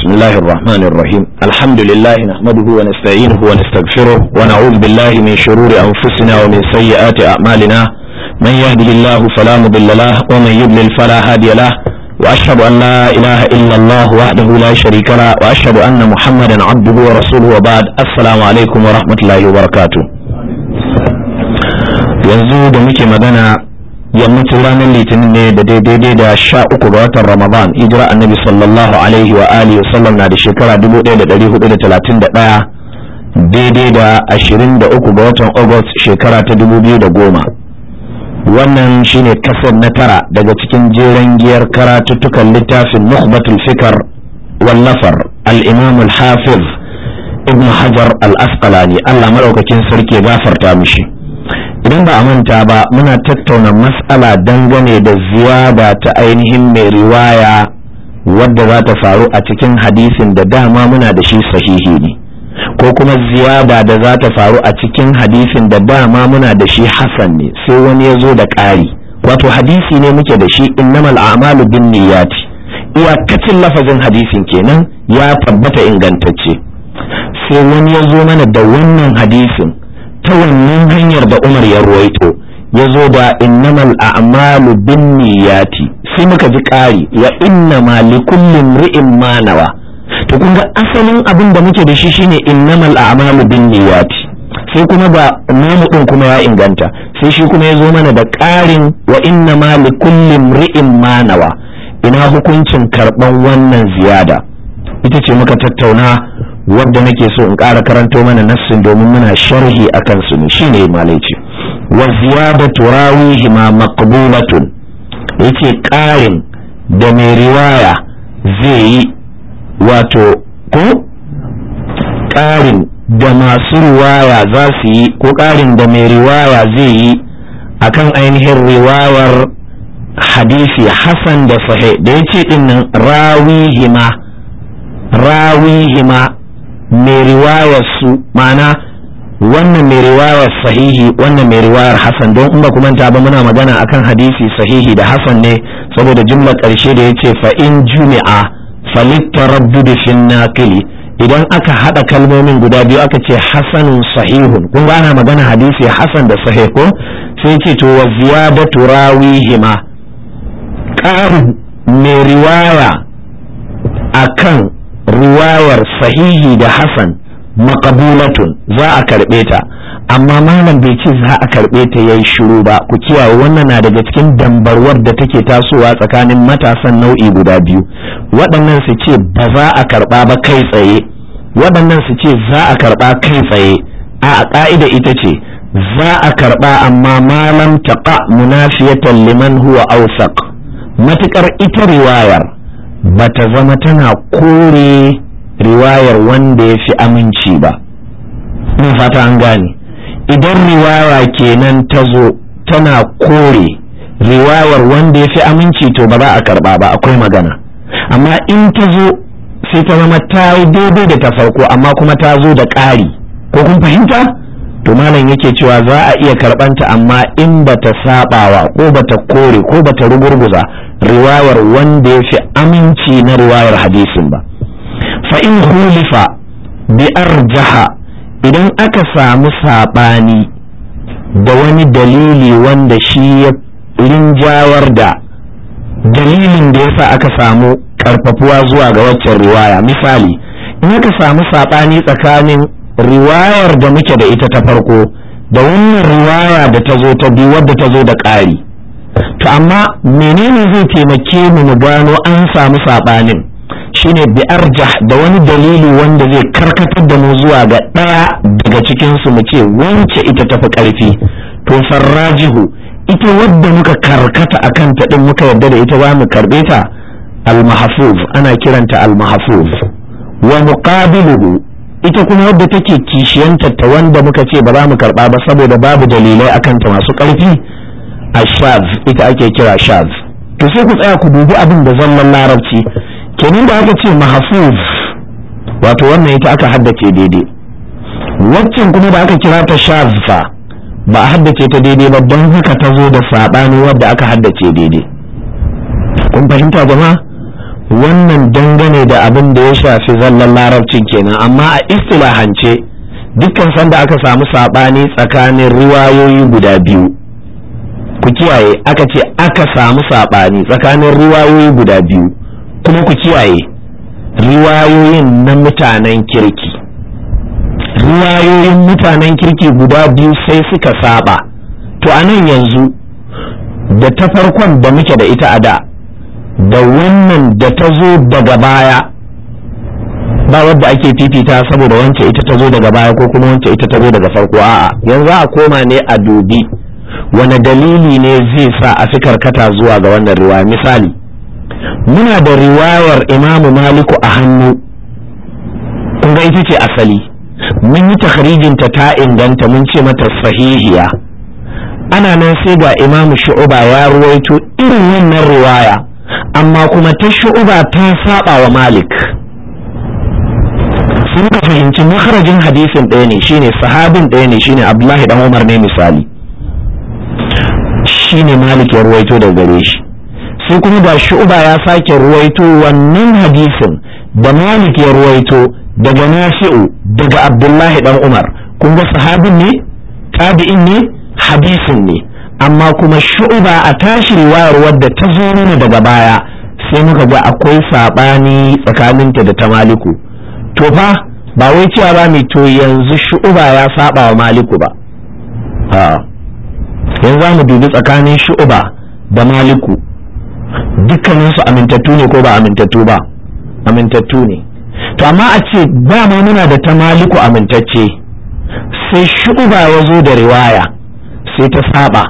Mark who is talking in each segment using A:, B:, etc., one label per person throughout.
A: بسم الله الرحمن الرحيم الحمد لله نحمده ونستعينه ونستغفره ونعوذ بالله من شرور أنفسنا ومن سيئات أعمالنا من يهده الله فلا مضل له ومن يضلل فلا هادي له وأشهد أن لا إله إلا الله وحده لا شريك له وأشهد أن محمدا عبده ورسوله وبعد السلام عليكم ورحمة الله وبركاته yanzu da muke magana yammacin ranar litinin ne da daidai da sha uku ga watan ramadan hijira annabi sallallahu alaihi wa alihi wasallam na da shekara 1431 daidai da ashirin da uku ga watan august shekara ta dubu biyu da goma wannan shine kasar na tara daga cikin jeren giyar karatuttukan littafin nukhbatul fikar wallafar al-imam al-hafiz ibn hajar al-asqalani allah maɗaukakin sarki gafarta mishi idan ba a manta ba muna tattauna mas'ala dangane da ziyada ta ainihin mai riwaya wadda za ta faru a cikin hadisin da dama muna da shi sahihi ne ko kuma ziyada da za ta faru a cikin hadisin da dama muna da shi hasan ne sai wani ya zo da ƙari wato hadisi ne muke da shi innamal a'malu bin niyyati iyakacin lafazin hadisin kenan ya tabbata ingantacce sai wani ya zo mana da wannan hadisin ta wannan hanyar da Umar ya ruwaito ya zo da innamal a'malu bin niyyati sai muka ji ƙari wa innama likullin ri'in ma nawa to kun ga asalin abin da muke da shi shine innamal a'malu bin niyyati sai kuma ba namu din kuma ya inganta sai shi kuma ya zo mana da ƙarin wa innama likullin ri'in ma nawa ina hukuncin karɓan wannan ziyada ita ce muka tattauna wadda nake so in ƙara karanto mana nassin domin muna sharhi a kansu ne shine malaici wa ziyadatu rawihi ma maqbulatun yace ƙarin da mai riwaya zai yi wato ko ƙarin da masu riwaya za su yi ko ƙarin da mai riwaya zai yi akan ainihin riwayar hadisi hasan da sahih da yace dinnan rawihima rawihima mai riwayar su ma'ana wannan mai riwayar sahihi wannan mai riwayar hasan don in ba ku manta ba muna magana akan hadisi sahihi da hasan ne saboda jumlar ƙarshe da yace fa in jumi'a falittaraddud fi naqili idan aka hada kalmomin guda biyu aka ce hasanun sahihun kun ga ana magana hadisi hasan da sahih ko sai ce to wa ziyadatu rawihima ƙarin mai riwaya akan riwayar sahihi da hasan maqabulatun za a karɓe ta amma malam bai ce za a karɓe ta yayi shiru ba ku kiyaye wannan na daga cikin dambarwar da take tasowa tsakanin matasan nau'i guda biyu waɗannan su ce ba za a karɓa ba kai tsaye waɗannan su ce za a karɓa kai tsaye a ƙa'ida ita ce za a karɓa amma malam taqa munafiyatan liman huwa awsaq matukar ita riwayar bata zama tana kore riwayar wanda ya fi aminci ba ina fata an gane idan riwaya kenan ta zo tana kore riwayar wanda ya fi aminci to ba za a karba ba akwai magana amma in ta zo sai ta zama ta yi daidai da ta farko amma kuma ta zo da ƙari ko kun fahimta to malam yake cewa za a iya karbanta amma in bata sabawa ko bata kore ko bata rugurguza riwayar wanda ya fi aminci na riwayar hadisin ba fa in hulifa bi arjaha idan aka samu saɓani da wani dalili wanda shi ya rinjawar da dalilin da yasa aka samu karfafuwa zuwa ga waccan riwaya misali in aka samu saɓani tsakanin riwayar da muke da ita ta farko da wannan riwaya da ta zo ta biyu wadda ta zo da ƙari to amma menene zai taimake mu mu gano an samu saɓanin shine bi arjah da wani dalili wanda zai karkatar da mu zuwa ga ɗaya daga cikinsu mu ce wance ita tafi ƙarfi to farrajihu ita wadda muka karkata a kanta ɗin muka yarda da ita za mu karɓe ta al-mahfuz ana kiranta al-mahfuz wa muqabiluhu ita kuma wadda take kishiyanta ta wanda muka ce ba za mu karba ba saboda babu dalilai akan ta masu ƙarfi a shaz ita ake kira shaz to sai ku tsaya ku dubi abin da zallan larabci kenan da aka ce mahfuz wato wannan ita aka haddace daidai waccan kuma da aka kira ta shaz fa ba a haddace ta daidai ba don haka ta zo da saɓani wadda aka haddace daidai kun fahimta jama'a wannan dangane da abin da ya shafi zallan larabcin kenan amma a istilahance dukkan sanda aka samu saɓani tsakanin riwayoyi guda biyu ku kiyaye aka ce aka samu saɓani tsakanin riwayoyi guda biyu kuma ku kiyaye riwayoyin na mutanen kirki riwayoyin mutanen kirki guda biyu sai suka saba to a nan yanzu da ta farkon da muke da ita a da da wannan da ta zo daga baya ba wadda ake fifita saboda wance ita ta zo daga baya ko kuma wance ita ta zo daga farko a'a yanzu a koma ne a dubi wani dalili ne zai sa a fi karkata zuwa ga wannan riwaya misali muna da riwayar imamu maliku a hannu kun ga ita ce asali mun yi takhrijinta ta inganta mun ce mata sahihiya ana nan sai ga imamu shu'uba ya ruwaito irin wannan riwaya amma kuma ta shu'uba ta saba wa malik sun ka fahimci makarajin hadisin ɗaya ne shine sahabin ɗaya ne shine abdullahi dan umar ne misali shine malik ya ruwaito daga gare shi sai kuma da shu'uba ya sake ruwaito wannan hadisin da malik ya ruwaito daga nafi'u daga abdullahi dan umar kun ga sahabin ne tabi'in ne hadisin ne amma kuma shu'uba a tashi riwayar wadda ta zo mana daga baya sai muka ga akwai sabani tsakaninta da ta maliku to fa ba wai cewa ba mai to yanzu shu'uba ya saba wa maliku ba yanzu za mu dubi tsakanin shu'uba da maliku dukkaninsu amintattu ne ko ba amintattu ba amintattu ne to amma a ce dama muna da ta maliku amintacce sai shu'uba ya zo da riwaya sai ta saba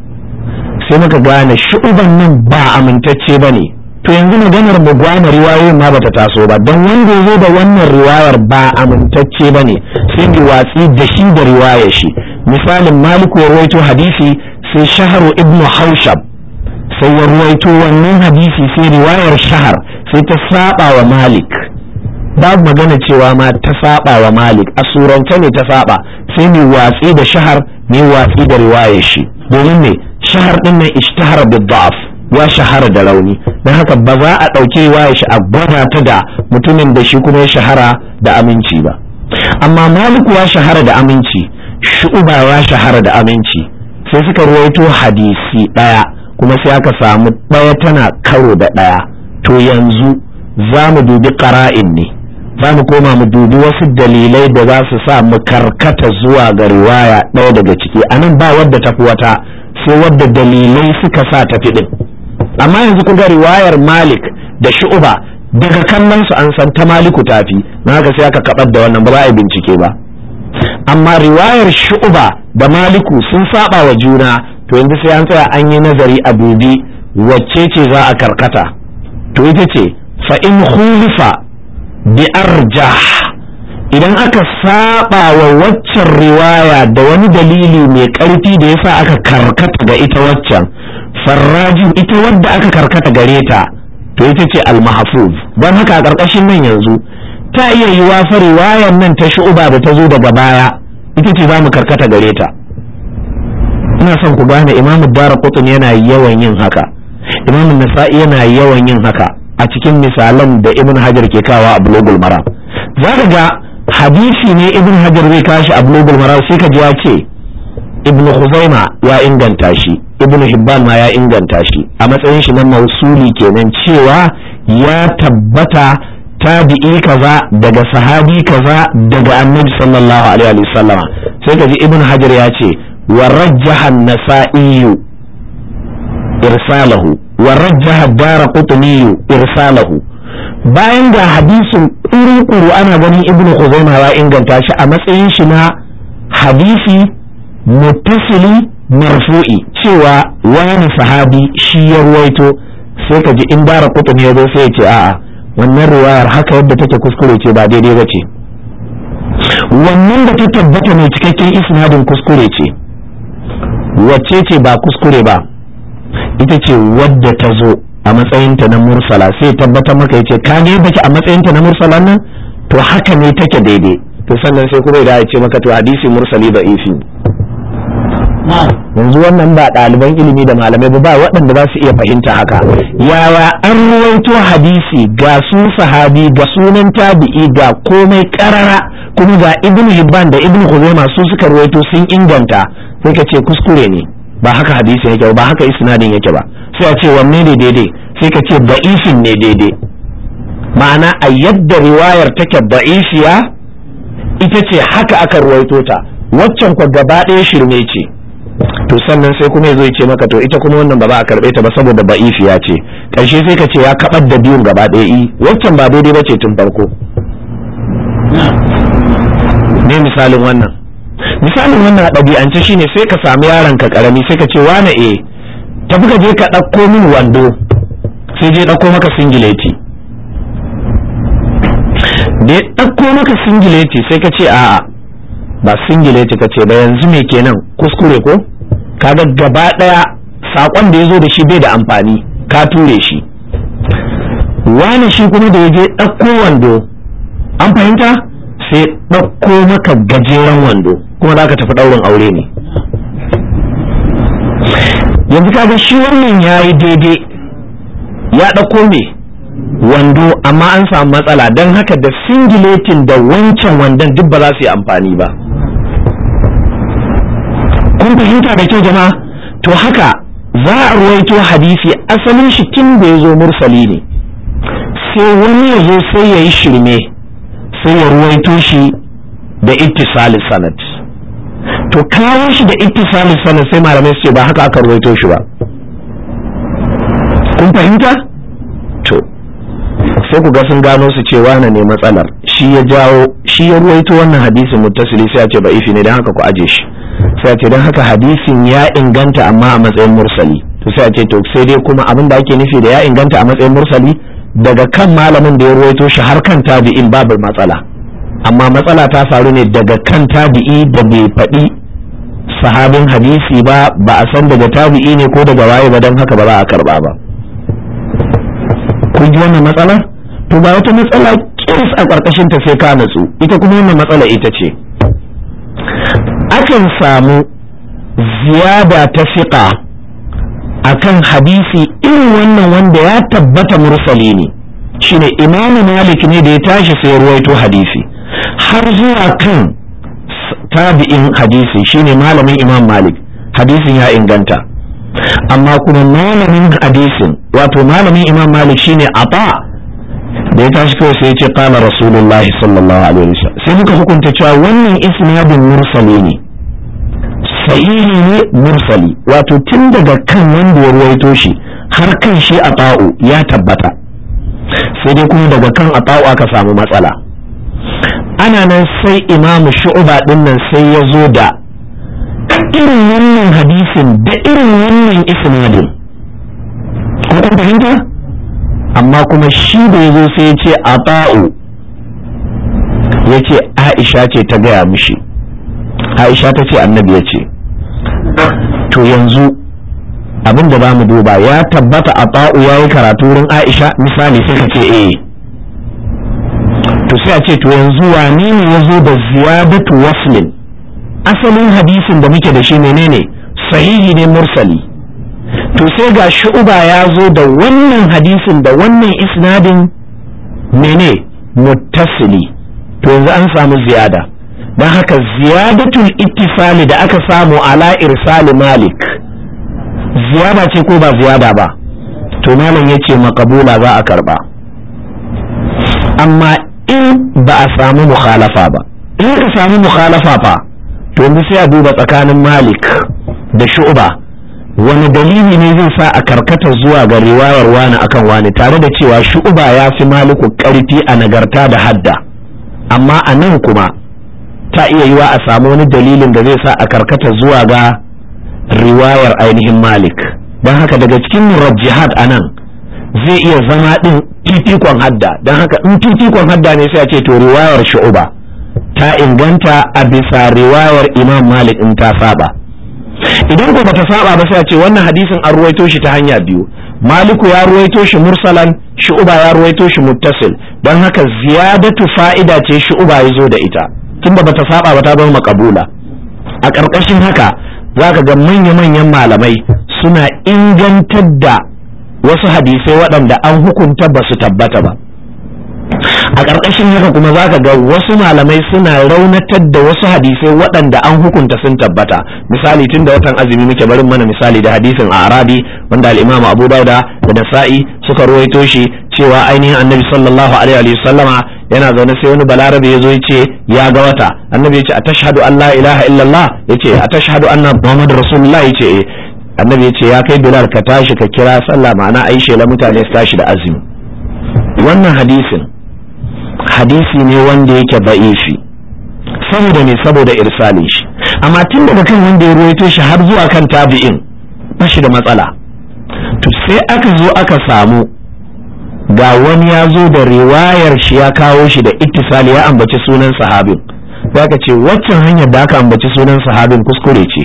A: sai muka gane shu'uban nan ba amintacce ba ne to yanzu maganar mu gwana riwayoyin ma bata taso ba don wanda ya zo da wannan riwayar ba amintacce ba ne sai mu watsi da shi da riwayar shi misalin maliku ya ruwaito hadisi sai shaharu ibnu haushab sai ya ruwaito wannan hadisi sai riwayar shahar sai ta saba wa malik babu magana cewa ma ta saba wa malik a surance ne ta saba sai mai watsi da shahar mai watsi da riwayar shi domin ne shahar din nan ishtahara bi da'af ya shahara da rauni don haka ba za a ɗauki riwayar shi a gwada ta da mutumin da shi kuma ya shahara da aminci ba amma maliku ya shahara da aminci shu'uba ya shahara da aminci sai suka ruwaito hadisi ɗaya kuma sai aka samu ɗaya tana karo da ɗaya to yanzu za mu dubi ƙara'in ne za mu koma mu dubi wasu dalilai da za su sa mu karkata zuwa ga riwaya ɗaya daga ciki a nan ba wadda tafi wata sai wadda dalilai suka sa tafi ɗin amma yanzu kun ga riwayar malik da shu'uba daga kallon su an san ta maliku tafi na haka sai aka kabar da wannan ba za a yi bincike ba amma riwayar shu'uba da maliku sun saba wa juna to yanzu sai an tsaya an yi nazari a dubi wacce ce za a karkata to ita ce fa in khulifa bi arjah idan aka saba wa waccan riwaya da wani dalili mai ƙarfi da yasa aka karkata ga ita waccan farrajin ita wadda aka karkata gare ta to ita ce al-mahfuz don haka a ƙarƙashin nan yanzu ta iya yiwa fa riwayar nan ta shu'uba da ta zo daga baya ita ce za mu karkata gare ta ina son ku gane imamu dara yana yawan yin haka imamu nasa'i yana yawan yin haka a cikin misalan da ibn hajar ke kawa a bulogul maram za ka ga hadisi ne ibn hajar zai kashi a bulogul maram sai ka ji ya ce ibn khuzaima ya inganta shi ibn hibban ma ya inganta shi a matsayin shi na mausuli kenan cewa ya tabbata tabi'i kaza daga sahabi kaza daga annabi sallallahu alaihi wasallama sai ka ji ibn hajar ya ce wa rajjaha an-nasa'i irsalahu wa rajjaha ad-darqutni irsalahu bayan ga hadisin kuru ana ganin ibn khuzaimah ya inganta shi a matsayin shi na hadisi muttasili marfu'i cewa wani sahabi shi ya ruwaito sai ka ji in dara kutuni ya zo sai ya ce a'a wannan riwayar haka yadda take kuskure ce ba daidai ba ce wannan da ta tabbata mai cikakken isnadin kuskure ce wacce ce ba kuskure ba ita ce wadda ta zo a matsayinta na mursala sai tabbatar maka ya ce ka ne yadda a matsayinta na mursala nan to haka ne take daidai to sannan sai kuma idan ya ce maka to hadisi mursali da ifi yanzu wannan ba ɗaliban ilimi da malamai ba ba waɗanda za su iya fahimta haka yawa an ruwaito hadisi ga su sahabi ga sunan tabi'i ga komai karara kuma ga ibn hibban da ibn khuzaimah su suka ruwaito sun inganta sai ka ce kuskure ne ba haka hadisi yake ba haka isnadin yake ba sai a ce wanne ne daidai sai ka ce da'ifin ne daidai ma'ana a yadda riwayar take da'ifiya ita ce haka aka ruwaito ta waccan kwa gaba ɗaya shirme ce to sannan sai kuma yazo ya ce maka to ita kuma wannan ba za a karɓe ta ba saboda ba'ifiya ce ƙarshe sai ka ce ya kaɓar da biyun gaba ɗaya i waccan ba daidai ba ce tun farko ne misalin wannan misalin wannan a ɗabi'ance shine sai ka samu yaron ka ƙarami sai ka ce wane e tafi ka je ka ɗauko min wando sai je ɗauko maka singileti da ya ɗauko maka singileti sai ka ce a'a ba singileti ka ce ba yanzu me kenan kuskure ko kaga gaba ɗaya saƙon da ya zo da shi bai da amfani ka ture shi wani shi kuma da ya je ɗauko wando an fahimta sai ɗauko maka gajeren wando kuma za ka tafi ɗaurin aure ne yanzu kaga shi wannan ya yi daidai ya ɗauko me wando amma an samu matsala don haka da singiletin da wancan wandon duk ba za su yi amfani ba kun fahimta da kyau jama'a to haka za a ruwaito hadisi asalin shi tun da ya zo mursali ne sai wani ya zo sai ya yi shirme sai ya ruwaito shi da ittisali sanad to kawo shi da ittisali sanad sai malamai su ce ba haka aka ruwaito shi ba kun fahimta to sai ku ga sun gano su ce wane ne matsalar shi ya jawo shi ya ruwaito wannan hadisin muttasili sai a ce ba ifi ne don haka ku aje shi sai a ce don haka hadisin ya inganta amma a matsayin mursali to sai a ce to sai dai kuma abin da ake nufi da ya inganta a matsayin mursali daga kan malamin da ya ruwaito shi har kan tabi'in babu matsala amma matsala ta faru ne daga kan tabi'i da bai faɗi sahabin hadisi ba ba a san daga tabi'i ne ko daga waye ba don haka ba za a karba ba kun ji wannan matsala to ba wata matsala kirs a ƙarƙashin ta sai ka natsu ita kuma wannan matsala ita ce akan samu ziyada ta fiƙa akan hadisi irin wannan wanda ya tabbata mursali ne shine imamu malik ne da ya tashi sai ruwaito hadisi har zuwa kan tabi'in hadisi shine malamin imam malik hadisin ya inganta amma kuma malamin hadisin wato malamin imam malik shine ata da ya tashi kawai sai ya ce qala rasulullahi sallallahu alaihi wasallam sai muka hukunta cewa wannan isnadin mursali ne sahihi ne mursali wato tun daga kan wanda ya ruwaito shi har kan shi a ta'u ya tabbata sai dai kuma daga kan a ta'u aka samu matsala ana nan sai imamu shu'uba din nan sai ya zo da irin wannan hadisin da irin wannan isnadin ko kun fahimta amma kuma shi da ya zo sai ya ce a ta'u ya ce aisha ce ta gaya mishi aisha ta ce annabi ya ce to yanzu abin da za mu duba ya tabbata a ta'u ya yi karatu wurin aisha misali sai ka ce eh to sai a ce to yanzu wane ne ya zo da ziyadatu waslin asalin hadisin da muke da shi menene sahihi ne mursali to sai ga shu'uba ya zo da wannan hadisin da wannan isnadin mene muttasili to yanzu an samu ziyada don haka ziyadatul ittisali da aka samu ala irsali malik ziyada ce ko ba ziyada ba to malam ya ce makabula za a karba amma in ba a samu mukhalafa ba in ka samu mukhalafa fa to yanzu sai a duba tsakanin malik da shu'ba wani dalili ne zai sa a karkata zuwa ga riwayar wani akan wani tare da cewa shu'ba ya fi maliku karfi a nagarta da hadda amma a nan kuma ta iya yiwa a samu wani dalilin da zai sa a karkata zuwa ga riwayar ainihin malik don haka daga cikin murajjihad a nan zai iya zama ɗin titikon hadda don haka in titikon hadda ne sai a ce to riwayar shu'uba ta inganta a bisa riwayar imam malik in ta saba idan ko bata saba ba sai a ce wannan hadisin an ruwaito shi ta hanya biyu maliku ya ruwaito shi mursalan shu'uba ya ruwaito shi muttasil don haka ziyadatu fa'ida ce shu'uba ya zo da ita tunda bata saba ba ta zama makabula a ƙarƙashin haka za ka ga manya-manyan malamai suna ingantar da wasu hadisai waɗanda an hukunta ba su tabbata ba a ƙarƙashin haka kuma za ka ga wasu malamai suna raunatar da wasu hadisai waɗanda an hukunta sun tabbata misali tun da watan azumi muke barin mana misali da hadisin a arabi wanda al'imamu abu dauda da nasa'i suka ruwaito shi cewa ainihin annabi sallallahu alaihi wa sallama yana zaune sai wani balarabe ya zo ya ce ya ga wata annabi ya ce a tashhadu an la ilaha illallah ya ce a tashhadu anna muhammadu rasulullah ya ce eh annabi ya ce ya kai bilal ka tashi ka kira sallah ma'ana ai shela mutane su tashi da azumi wannan hadisin hadisi ne wanda yake ba'ifi saboda ne saboda irsalin shi amma tun daga kan wanda ya ruwaito shi har zuwa kan tabi'in ba shi da matsala to sai aka zo aka samu ga wani ya zo da riwayar shi ya kawo shi da ittisali ya ambaci sunan sahabin za ka ce waccan hanyar da aka ambaci sunan sahabin kuskure ce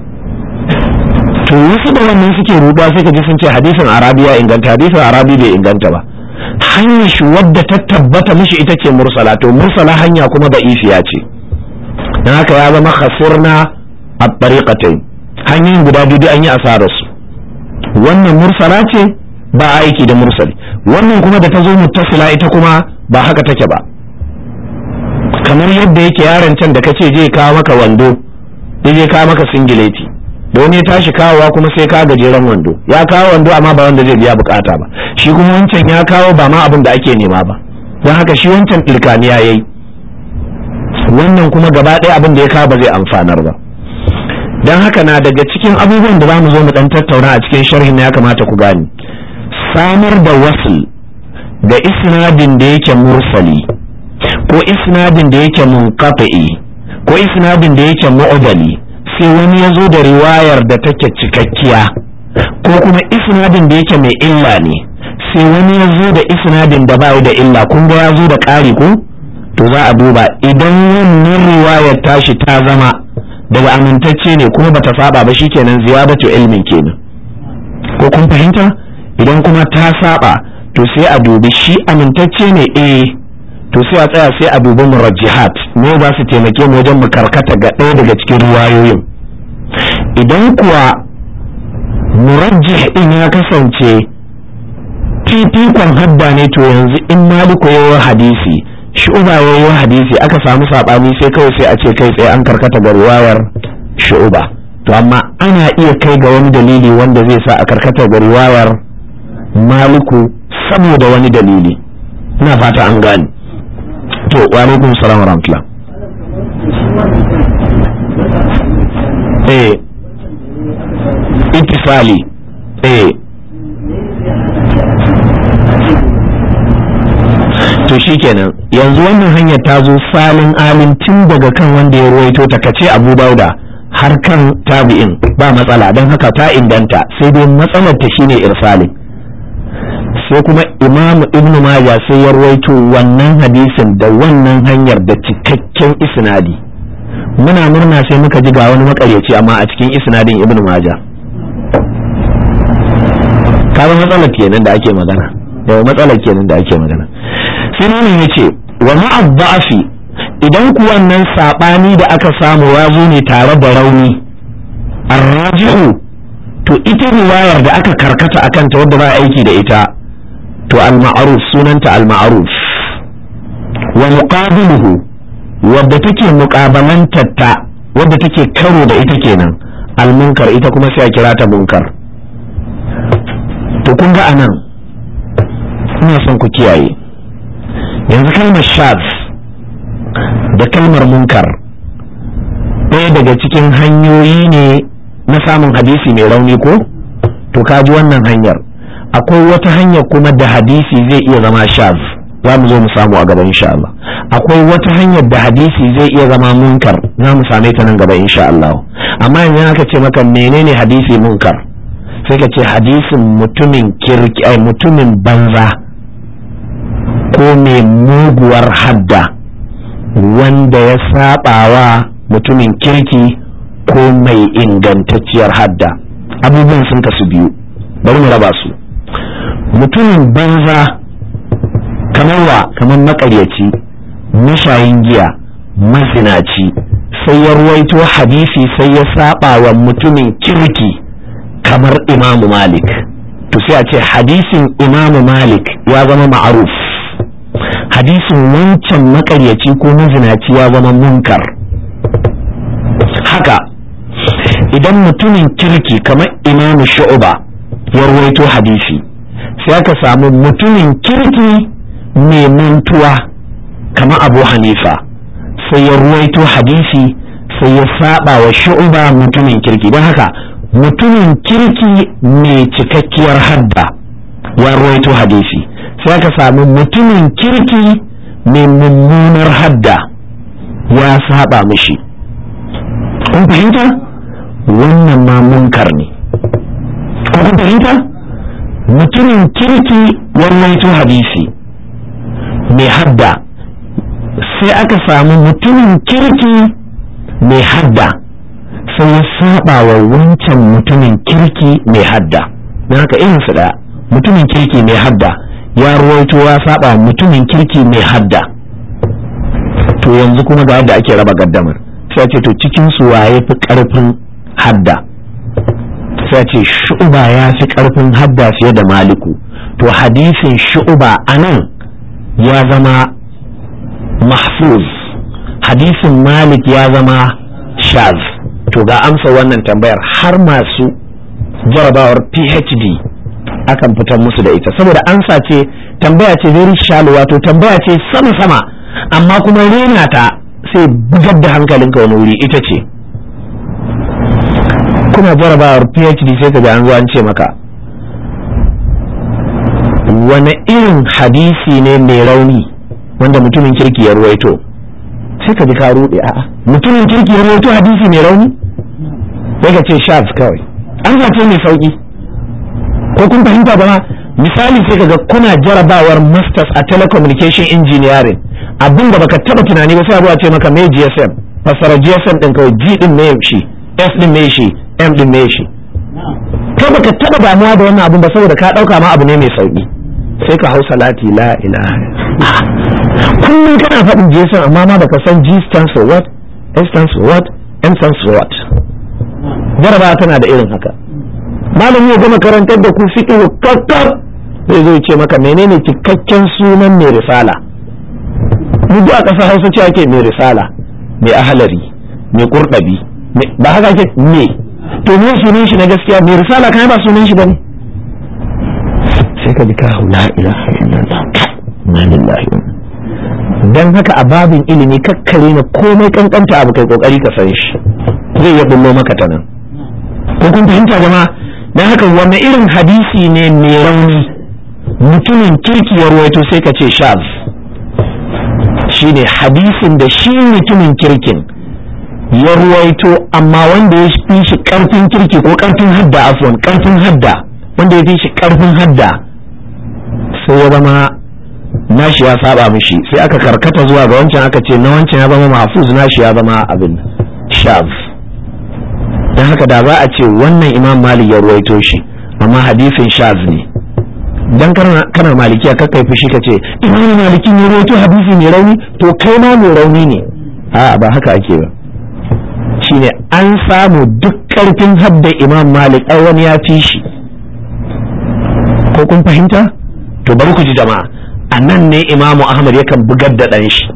A: to wasu da wannan suke ruɗuwa sai ka ji sun ce hadisin arabi ya inganta hadisin arabi bai inganta ba hanyar shi wadda ta tabbata mishi ita ce mursala to mursala hanya kuma da ifiya ce don haka ya zama khasirna a tariqatai hanyoyin guda biyu an yi asarar su wannan mursala ce ba aiki da mursali wannan kuma da ta zo muttasila ita kuma ba haka take ba kamar yadda yake yaron can da kace je kawo maka wando je kawo maka singileti da wani ya tashi kawowa kuma sai ka gajeren wando ya kawo wando amma ba wanda zai biya bukata ba shi kuma wancan ya kawo ba ma abin da ake nema ba don haka shi wancan ɗirkaniya ya yi wannan kuma gaba ɗaya abin da ya kawo ba zai amfanar ba don haka na daga cikin abubuwan da za mu zo mu ɗan tattauna a cikin sharhin ya kamata ku gane samar da wasul da isnadin da yake mursali ko isnadin da yake munqati ko isnadin da yake mu'dali sai wani ya zo da riwayar da take cikakkiya ko kuma isnadin da yake mai illa ne sai wani ya zo da isnadin da bai da illa kun ga ya zo da ƙari ko to za a duba idan wannan riwayar tashi ta zama daga amintacce ne kuma bata saba ba shikenan ziyadatu ilmin kenan ko kun fahimta idan kuma ta saba to sai a dubi shi amintacce ne eh to sai a tsaya sai a dubi murajjihat me za su taimake mu wajen mu karkata ga ɗaya daga cikin ruwayoyin idan kuwa murajjih din ya kasance fifikon hadda ne to yanzu in maliku yayi hadisi shu'uba yayi hadisi aka samu sabani sai kawai sai a ce kai tsaye an karkata ga riwayar shu'uba to amma ana iya kai ga wani dalili wanda zai sa a karkata ga riwayar maliku saboda wani dalili ina fata an gane to wa alaikum salam wa rahmatullah eh ittifali eh to shikenan yanzu wannan hanyar ta zo salin alin tun daga kan wanda ya ruwaito ta kace abu dauda har kan tabi'in ba matsala don haka ta inganta sai dai matsalar ta shine irsalin sai kuma imamu ibn majah sai ya ruwaito wannan hadisin da wannan hanyar da cikakken isnadi muna murna sai muka ji ga wani makaryaci amma a cikin isnadin ibn majah kaga matsalar kenan da ake magana yawa matsalar kenan da ake magana sai malam ya ce wa ma'abba'afi idan ku wannan sabani da aka samu ya zo ne tare da rauni arrajihu to ita riwayar da aka karkata akan ta wadda ba aiki da ita to al-ma'ruf sunanta al-ma'ruf wa muqabiluhu wadda take muqabalantar ta wadda take karo da ita kenan al-munkar ita kuma sai a kira ta munkar to kun ga anan ina son ku kiyaye yanzu kalmar shaz da kalmar munkar ɗaya daga cikin hanyoyi ne na samun hadisi mai rauni ko to ka ji wannan hanyar akwai wata hanyar kuma da hadisi zai iya zama shaz za mu zo mu samu a gaba insha Allah akwai wata hanyar da hadisi zai iya zama munkar za mu same ta nan gaba insha Allah amma yanzu aka ce maka menene hadisi munkar sai ka ce hadisin mutumin kirki ai mutumin banza ko mai muguwar hadda wanda ya sabawa mutumin kirki ko mai ingantacciyar hadda abubuwan sun kasu biyu bari mu raba su mutumin banza kamar wa kamar makaryaci mashayin giya mazinaci sai ya ruwaito hadisi sai ya saba wa mutumin kirki kamar imamu malik to sai a ce hadisin imamu malik ya zama ma'aruf hadisin wancan makaryaci ko mazinaci ya zama munkar haka idan mutumin kirki kamar imamu shu'uba ya ruwaito hadisi sai aka samu mutumin kirki mai mantuwa kamar abu hanifa sai ya ruwaito hadisi sai ya saba wa shu'uba mutumin kirki don haka mutumin kirki mai cikakkiyar hadda ya ruwaito hadisi sai aka samu mutumin kirki mai mummunar hadda ya saba mishi kun fahimta wannan ma munkar ne kun fahimta mutumin kirki ya ruwaito hadisi mai hadda sai aka samu mutumin kirki mai hadda sai ya saba wa wancan mutumin kirki mai hadda don haka irin su daya mutumin kirki mai hadda ya ruwaito ya saba mutumin kirki mai hadda to yanzu kuma ga yadda ake raba gaddamar sai ce to cikin su waye fi karfin hadda sai ce shu'uba ya fi karfin hadda fiye da maliku to hadisin shu'uba anan ya zama mahfuz hadisin malik ya zama shaz to ga amsa wannan tambayar har masu jarabawar phd akan fitar musu da ita saboda ansa ce tambaya ce very shallow wato tambaya ce sama-sama amma kuma rena ta sai bugar da hankalinka wani wuri ita ce kuna jarabawar phd sai ka ga an zo an ce maka wani irin hadisi ne mai rauni wanda mutumin kirki ya ruwaito sai ka ji ka rude a'a mutumin kirki ya ruwaito hadisi mai rauni sai ka ce shaz kawai an zace mai sauki ko kun fahimta ba misali sai kaga kuna jarabawar masters a telecommunication engineering abin da baka taba tunani ba sai abuwa ce maka me GSM fasara GSM din kawai G din me shi S din me shi M din me shi kai baka taba damuwa da wannan abin ba saboda ka dauka ma abu ne mai sauki sai ka hausa lati la ilaha kullum kana faɗin GSM amma ma baka san G stands for what S stands for what M stands for what jarabawa tana da irin haka malami ya gama karantar da ku fiqh kakkar zai zo ce maka menene cikakken sunan mai risala mu a ƙasar Hausa ce ake mai risala mai ahalari mai kurdabi ba haka ake me to me sunan shi na gaskiya mai risala kai ba sunan shi bane sai ka ji ka la ilaha illallah na lillahi dan haka a babin ilimi kakkare na komai kankanta abu kai kokari ka san shi zai iya bullo maka ta nan ko kun fahimta jama'a dan haka wanne irin hadisi ne mai rauni mutumin kirki ya ruwaito sai ka ce shaz shine hadisin da shi mutumin kirkin ya ruwaito amma wanda ya fi shi karfin kirki ko karfin hadda afwan karfin hadda wanda ya fi shi karfin hadda sai ya zama nashi ya saba mishi sai aka karkata zuwa ga wancan aka ce na wancan ya zama mahfuz nashi ya zama abin shaz don haka da za a ce wannan imam malik ya ruwaito shi amma hadisin shaz ne dan kana malikiya kakkai fushi ka ce imam malikin ya ruwaito hadisi mai rauni to kai ma mai rauni ne a ba haka ake ba shine an samu duk karfin hadda imam malik ai wani ya fi shi ko kun fahimta to bari ku ji jama'a a nan ne imamu ahmad yakan bugar da ɗan shi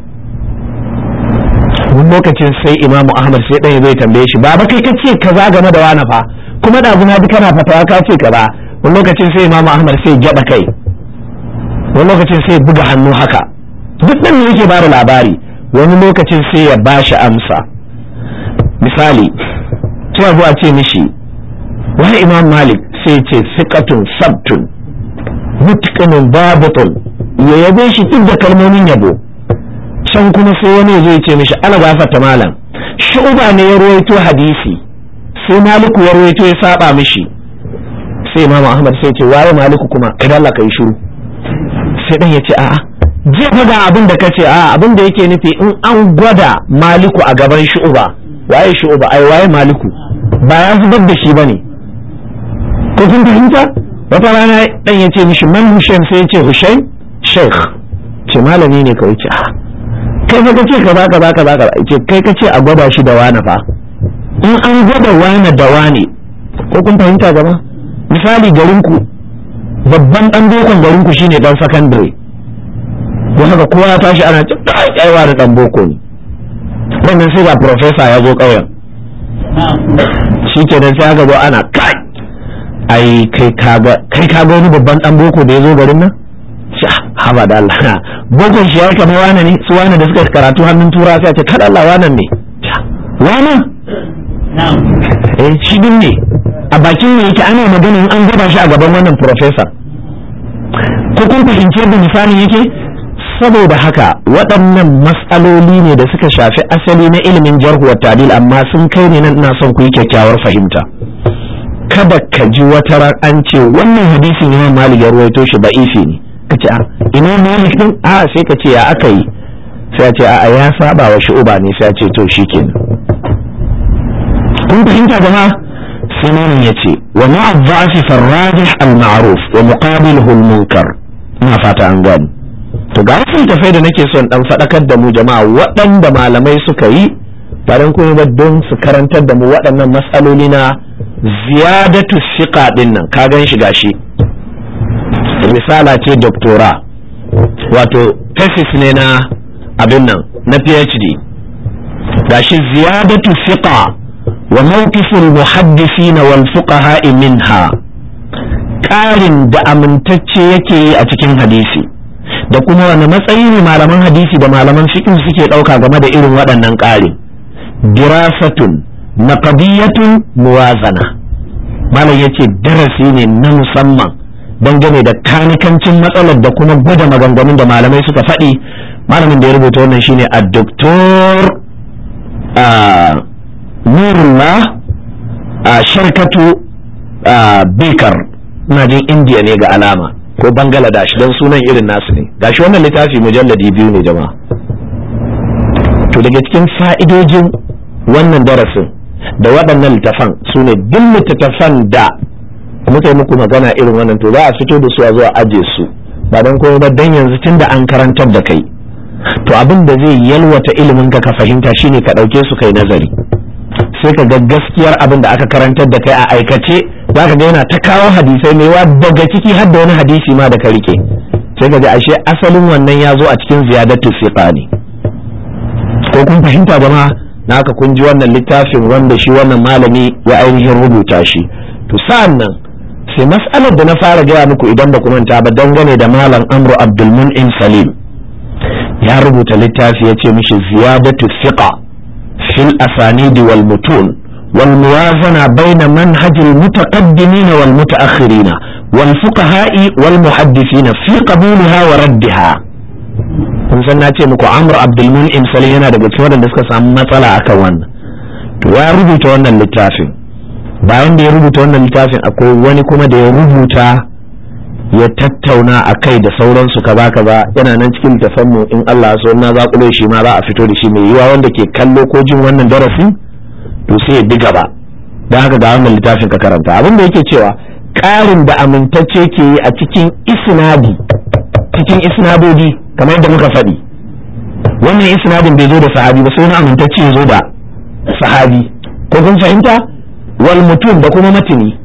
A: wani lokacin sai imamu ahmad sai ɗan zai tambaye shi baba kai kace kaza game da wani fa kuma da na bi kana fatawa ka ce kaza wani lokacin sai imamu ahmad sai gyaɗa kai wani lokacin sai buga hannu haka duk ɗan ne yake bada labari wani lokacin sai ya bashi amsa misali sai zuwa ce mishi wani imam malik sai ce siƙatun sabtun mutqinin babutun ya yabe shi duk da kalmomin yabo can kuma sai wani zai ce mishi ala gafarta malam shu'ba ne ya ruwaito hadisi sai maliku ya ruwaito ya saba mishi sai imamu ahmad sai ce waye maliku kuma idan Allah kai shiru sai dan ya ce a'a je faga abin da kace a'a abin da yake nufi in an gwada maliku a gaban shu'ba waye shu'ba ai waye maliku ba ya zubar da shi bane ko kun fahimta wata rana dan ya ce mishi man hushain sai ya ce hushain sheikh ce malami ne kawai ce kai fa kace kaza kaza kaza kaza ce kai kace a gwada shi da wani fa in an gwada wani da wani ko kun fahimta gaba misali garinku babban dan bokon garinku shine dan secondary don haka kowa ya tashi ana ce kai wa da dan boko ne wannan sai ga professor ya zo ƙauyen shi kenan sai aka zo ana kai ai kai kaga kai kaga wani babban dan boko da ya zo garin nan haba da Allah bokon shi ya kama wane ne su wane da suka karatu hannun tura sai a ce kada Allah wanan ne wana eh shi din ne a bakin ne yake ana magana in an gaba shi a gaban wannan professor ko kun fahimci yadda misalin yake saboda haka waɗannan matsaloli ne da suka shafi asali na ilimin jarhu wa ta'dil amma sun kai ne nan ina son ku yi kyakkyawar fahimta kada ka ji wata ran an ce wannan hadisin Imam Malik ya ruwaito shi ba'ifi ne ka ce a Imam Malik din a sai ka ce ya aka yi sai a ce a ya saba wa shu'uba ne sai a ce to shikenan kun fahimta jama'a sai malam ya ce wa ma'a dha'fi farrajih al-ma'ruf wa muqabiluhu al-munkar ina fata an gani to ga wasu tafai da nake son dan faɗakar da mu jama'a waɗanda malamai suka yi ba don kuma ba don su karantar da mu waɗannan matsaloli na ziyadatu siqa din nan ka gan shi gashi misala ce doktora wato thesis ne na abin nan na phd gashi ziyadatu siqa wa mawqiful muhaddisina wal fuqaha minha ƙarin da amintacce yake yi a cikin hadisi da kuma wani matsayi ne malaman hadisi da malaman fiqh suke ɗauka game da irin waɗannan ƙarin dirasatun naqdiyatun muwazana malam yace darasi ne na musamman dangane da kanikancin matsalar da kuma gwada maganganun da malamai suka faɗi malamin da ya rubuta wannan shine a doktor nurullah a sharkatu bekar ina jin indiya ne ga alama ko bangladesh don sunan irin nasu ne gashi wannan littafi mujalladi biyu ne jama'a to daga cikin fa'idojin wannan darasin da waɗannan littafan su ne duk littattafan da muka yi muku magana irin wannan to za a fito da su a zuwa aje su ba don kuma ba don yanzu tun da an karantar da kai to abin da zai yalwata ilimin ka ka fahimta shine ka ɗauke su kai nazari sai ka ga gaskiyar abin da aka karantar da kai a aikace za ka ga yana ta kawo hadisai mai daga ciki har da wani hadisi ma da ka rike sai ka ga ashe asalin wannan ya zo a cikin ziyadatu siqa ne ko kun fahimta jama'a na haka kun ji wannan littafin wanda shi wannan malami ya ainihin rubuta shi to sa'an nan sai mas'alar da na fara gaya muku idan ba ku manta ba dangane da malam amru abdulmun'in salim ya rubuta littafi ya ce mishi ziyadatu thiqa fil asanidi wal mutun wal muwazana baina manhajil mutaqaddimin wal mutaakhirin wal fuqaha'i wal muhaddithin fi qabulha wa raddiha kun san na ce muku amr abdulmun'in salim yana daga cikin wadanda suka samu matsala akan wannan to ya rubuta wannan littafin bayan da ya rubuta wannan littafin akwai wani kuma da ya rubuta ya tattauna a kai da sauransu kaza kaza yana nan cikin mu in Allah so na zakulo shi ma za a fito da shi mai yiwa wanda ke kallo ko jin wannan darasin to sai ya bi gaba don haka ga wannan littafin ka karanta abin da yake cewa ƙarin da amintacce ke yi a cikin isnadi cikin isnadodi kamar yadda muka faɗi wannan isnadin bai zo da sahabi ba sai wani amintacce ya zo da sahabi ko kun fahimta wal mutum da kuma matini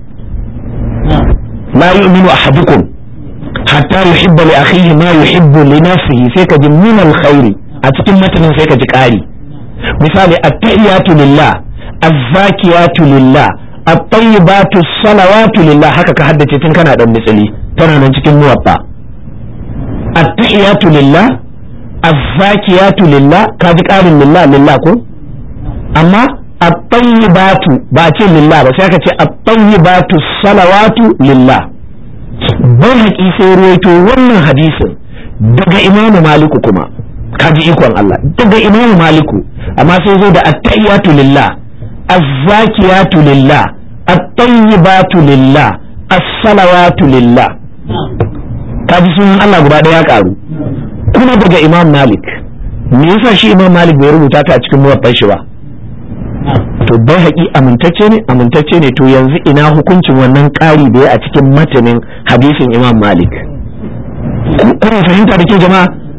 A: la yu'minu ahadukum hatta yuhibba li akhihi ma yuhibbu li nafsihi sai ka ji min alkhairi a cikin matanin sai ka ji ƙari misali at-tahiyatu lillah az-zakiyatu lillah at-tayyibatu salawatu lillah haka ka haddace tun kana dan misali tana nan cikin muwatta at-tahiyatu lillah az-zakiyatu lillah ka ji ƙarin lillah lillah ko amma at-tayyibatu ba ce lillah ba sai aka ce at-tayyibatu salawatu lillah bai haƙi sai ruwaito wannan hadisin daga imamu maliku kuma kaji ikon Allah daga imamu maliku amma sai zo da at-tayyatu lillah az-zakiyatu lillah at-tayyibatu lillah as-salawatu lillah kaji sunan Allah guda ɗaya ya karu kuma daga imam malik me yasa shi imam malik bai rubuta ta a cikin muwaffan shi ba to bai haƙi amintacce ne amintacce ne to yanzu ina hukuncin wannan ƙari da ya a cikin matanin hadisin imam malik kuna fahimta da ke jama'a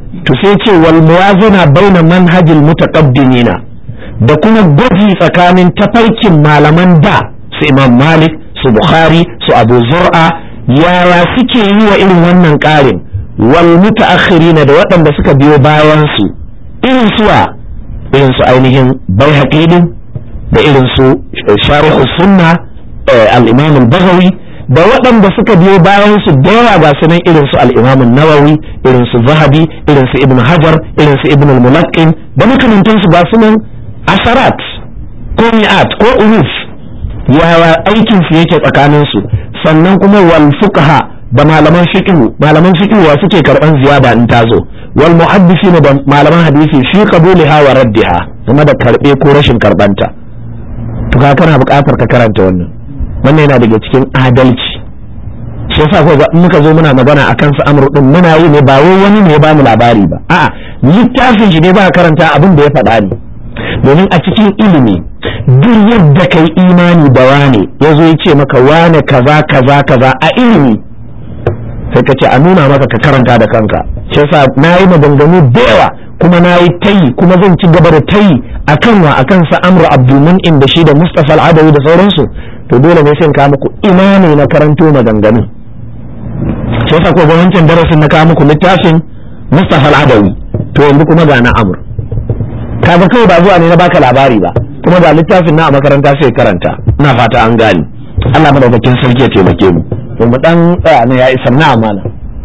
A: to sai ce wal muwazana baina manhajil mutaqaddimina da kuma gwaji tsakanin tafarkin malaman da su imam malik su bukhari su abu zur'a yaya suke yi wa irin wannan ƙarin wal mutaakhirina da waɗanda suka biyo bayan su irin suwa irin su ainihin baihaqi din da irin su sharh sunna al-imam al-baghawi da waɗanda suka biyo bayan su da yawa ga su nan irin su al-imam nawawi irin su zahabi irin su ibn hajar irin su ibn al-mulaqqin da makamantansu ga su nan asarat ko mi'at ko uruf yawa aikin su yake tsakanin su sannan kuma wal fuqaha da malaman fiqh malaman fiqh wa suke karban ziyada in tazo wal muhaddisin da malaman hadisi fi qabuliha wa raddiha kuma da karbe ko rashin karbanta to ka kana buƙatar ka karanta wannan wannan yana daga cikin adalci shi yasa ko muka zo muna magana akan su amru din muna yi ne ba wai wani ne ya bamu labari ba a'a littafin shi ne ba karanta abin da ya faɗa ne domin a cikin ilimi duk yadda kai imani da wane ya zo ya ce maka wane kaza kaza kaza a ilimi sai ka ce a nuna maka ka karanta da kanka shi yasa na yi maganganu da yawa kuma na yi tayi kuma zan ci gaba da tayi akan wa akan sa amru abdulmun'in da shi da mustafa al'adawi da sauransu to dole ne sai ka muku ina ne na karanto maganganu shi yasa ko wancan darasin na kawo muku littafin mustafa al'adawi to yanzu kuma ga na amur kaga kawai ba zuwa ne na baka labari ba kuma ga littafin na a makaranta sai karanta ina fata an gani Allah madaukakin sarki ya taimake mu to mu dan tsaya ne ya isar na amana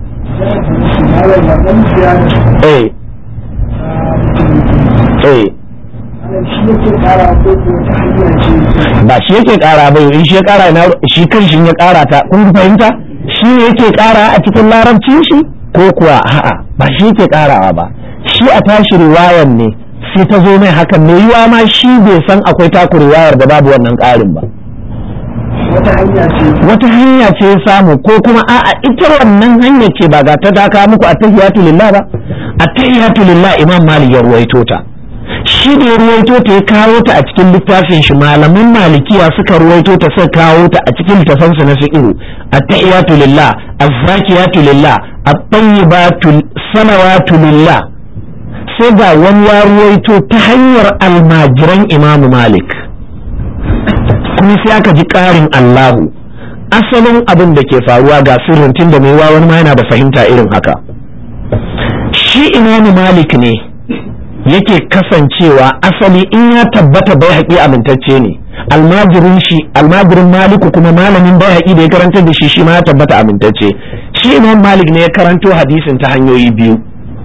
A: eh eh ba shi yake kara ba in shi ya kara na shi kan shi ya kara ta kun fahimta shi yake kara a cikin larabcin shi ko kuwa a'a ba shi yake karawa ba shi a tashi riwayan ne sai ta zo mai hakan mai yiwa ma shi bai san akwai taku riwayar da babu wannan karin ba wata hanya ce ya samu ko kuma a'a ita wannan hanya ce ba ga ta daka muku a tahiyatu lillah ba a tahiyatu lillah imam malik ya ruwaito ta shi da ya ruwaito ta ya kawo ta a cikin littafin shi malaman malikiya suka ruwaito ta suka kawo ta a cikin littafansu na fiqh at-tahiyatu lillah az-zakiyatu lillah at-tayyibatu salawatu lillah sai ga wani ya ruwaito ta hanyar almajiran imam malik kuma sai aka ji ƙarin Allahu asalin abin da ke faruwa ga sirrin tun da mai wani ma yana da fahimta irin haka shi imamu malik ne yake kasancewa asali in ya tabbata bai haƙi amintacce ne almajirin shi almajirin maliku kuma malamin bai haƙi da ya karanta da shi shi ma ya tabbata amintacce shi imam malik ne ya karanto hadisin ta hanyoyi biyu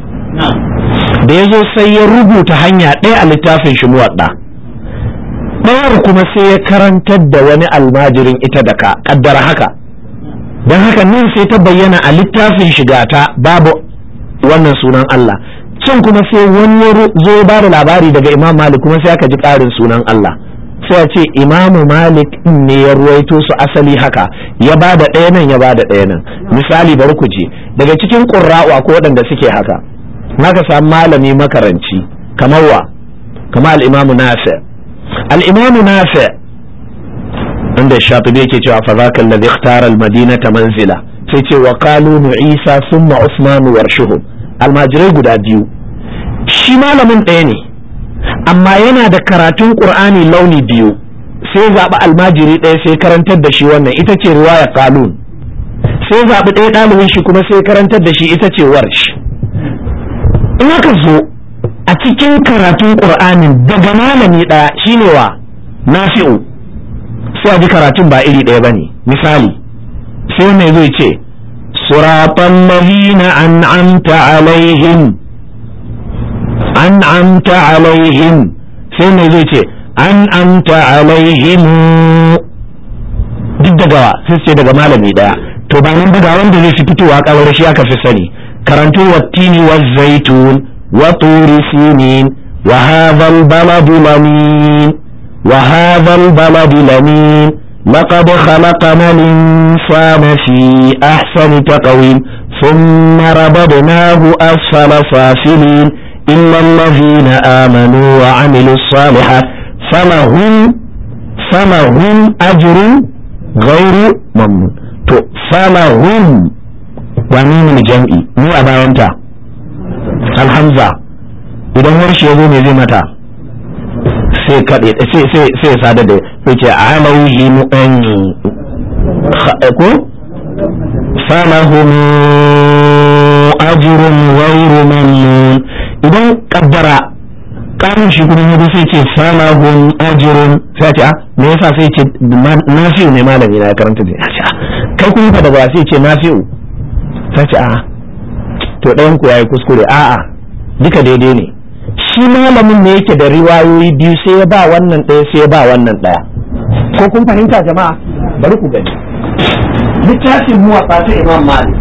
A: da ya zo sai ya rubuta hanya ɗaya a littafin shi muwaɗa ɗayar kuma sai ya karantar da wani almajirin ita da ka ƙaddara haka don haka nan sai ta bayyana a littafin shigata babu wannan sunan Allah can kuma sai wani ya zo ya bada labari daga imam malik kuma sai aka ji ƙarin sunan Allah sai a ce imamu malik ne ya ruwaito su asali haka ya bada ɗaya nan ya bada ɗaya nan misali bari ku je daga cikin ƙurra'u ko waɗanda suke haka naka samu malami makaranci kamar wa kamar al-imamu nafi al-imamu nafi inda shafi'i yake cewa fa zaka alladhi ikhtara al-madinata manzila sai ce wa qalu isa thumma usman warshuhum almajirai guda biyu shi malamin ɗaya ne amma yana da karatun qur'ani launi biyu sai zaɓi almajiri ɗaya sai karantar da shi wannan ita ce riwaya qalun sai zaɓi ɗaya ɗalibin shi kuma sai karantar da shi ita ce warsh in aka zo a cikin karatun qur'anin daga malami ɗaya shine wa nafi'u sai a ji karatun ba iri ɗaya bane misali sai wannan zai ce suratan ladina an'amta alaihim an'amta alaihim sai mai zai ce an'amta alaihim duk daga sai ce daga malami ɗaya to ba nan daga wanda zai fi fitowa kawar shi aka fi sani karanto wattini wa zaitun wa turi sinin wa hadha al-baladu lamin wa hadha al-baladu lamin لقد خلقنا الإنسان في أحسن تقويم ثم رددناه أسفل سافلين إلا الذين آمنوا وعملوا الصالحات فلهم فلهم أجر غير ممنون فلهم ومين الجمع مو أبا أنت alhamza idan warshi ya zo me zai mata sai kaɗe sai sai sai sada da sai ce alaihi mu'an ko falahum ajrun ghayru mamnun idan kaddara karin shi kuma yabo sai ce falahum ajrun sai ce a me yasa sai ce nafi'u ne malami na karanta da ce kai kun fa da ba sai ce nafi'u sai ce a to ɗayan ku yayi kuskure a'a duka daidai ne shi malamin ne yake da riwayoyi biyu sai ya ba wannan ɗaya sai ya ba wannan ɗaya ko kun fahimta jama'a bari ku gani littafin muwaƙa ta imam malik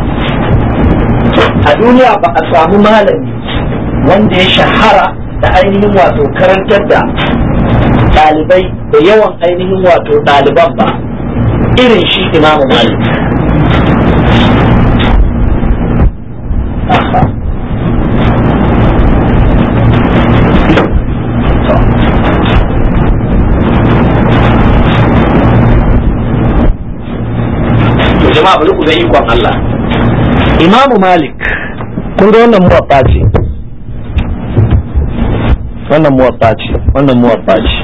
A: a duniya ba a samu malami wanda ya shahara da ainihin wato karantar da ɗalibai da yawan ainihin wato ɗaliban ba irin shi imam malik jama'a bari ku ga ikon Allah Imamu Malik kun ga wannan muwatta ce wannan muwatta ce wannan muwatta ce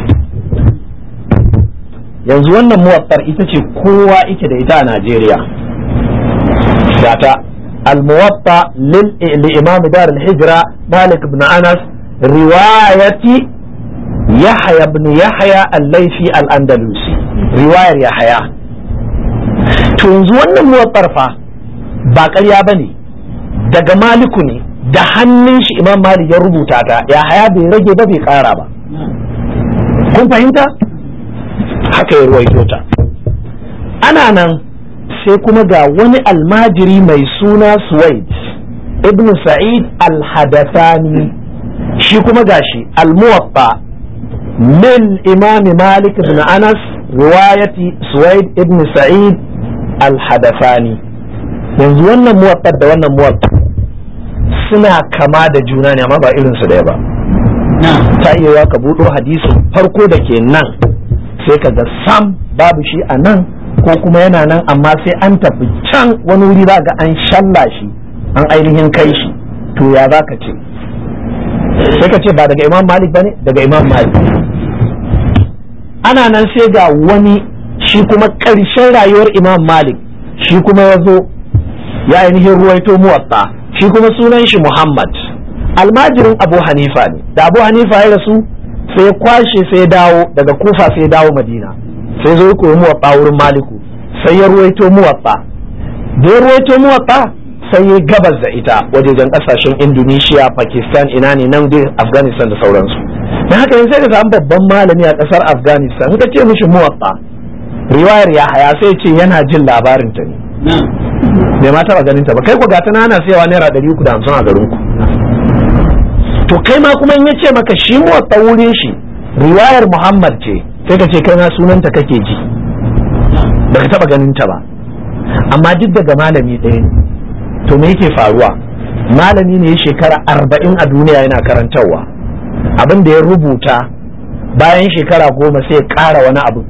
A: yanzu wannan muwattar ita ce kowa ike da ita a Najeriya gata al-muwatta lil imam dar al-hijra Malik ibn Anas riwayati Yahya ibn Yahya al-Laythi al-Andalusi riwayar Yahya to yanzu wannan muwaffar fa ba ƙarya ba ne daga maliku ne da hannun shi imam malik ya rubuta ta ya haya bai rage ba bai ƙara ba kun fahimta haka ya ruwaito ta ana nan sai kuma ga wani almajiri mai suna suwaid ibn sa'id al-hadathani shi kuma gashi al-muwaffa min imam malik ibn anas riwayati suwaid ibn sa'id alhadafani yanzu wannan muwaffar da wannan muwaffar suna kama da juna ne amma ba irin su ɗaya ba ta iya ka buɗo hadisin farko da ke nan sai ka ga sam babu shi a nan ko kuma yana nan amma sai an tafi can wani wuri za ga an shalla shi an ainihin kai shi to ya za ka ce sai ka ce ba daga imam malik ba ne daga imam malik ana nan sai ga wani shi kuma ƙarshen rayuwar imam malik shi kuma ya zo ya ainihin ruwaito muwatta shi kuma sunan shi muhammad almajirin abu hanifa ne da abu hanifa ya rasu sai ya kwashe sai ya dawo daga kufa sai ya dawo madina sai zo koyi muwatta wurin maliku sai ya ruwaito muwatta da ya ruwaito muwatta sai ya gabas da ita wajejen kasashen indonesia pakistan ina ne nan dai afghanistan da sauransu na haka yanzu sai ka samu babban malami a kasar afghanistan ka ce mishi muwatta riwayar ya haya sai ce yana jin labarin ta ne bai ma taba ganin ta ba kai ku gata na ana sayawa naira ɗari uku da hamsin a garin ku to kai ma kuma in ya ce maka shi muwatta wurin shi riwayar muhammad ce sai ka ce kai ma sunanta kake ji baka taba ganin ta ba amma duk daga malami ɗaya ne to me yake faruwa malami ne shekara arba'in a duniya yana karantarwa abin da ya rubuta bayan shekara goma sai ya ƙara wani abu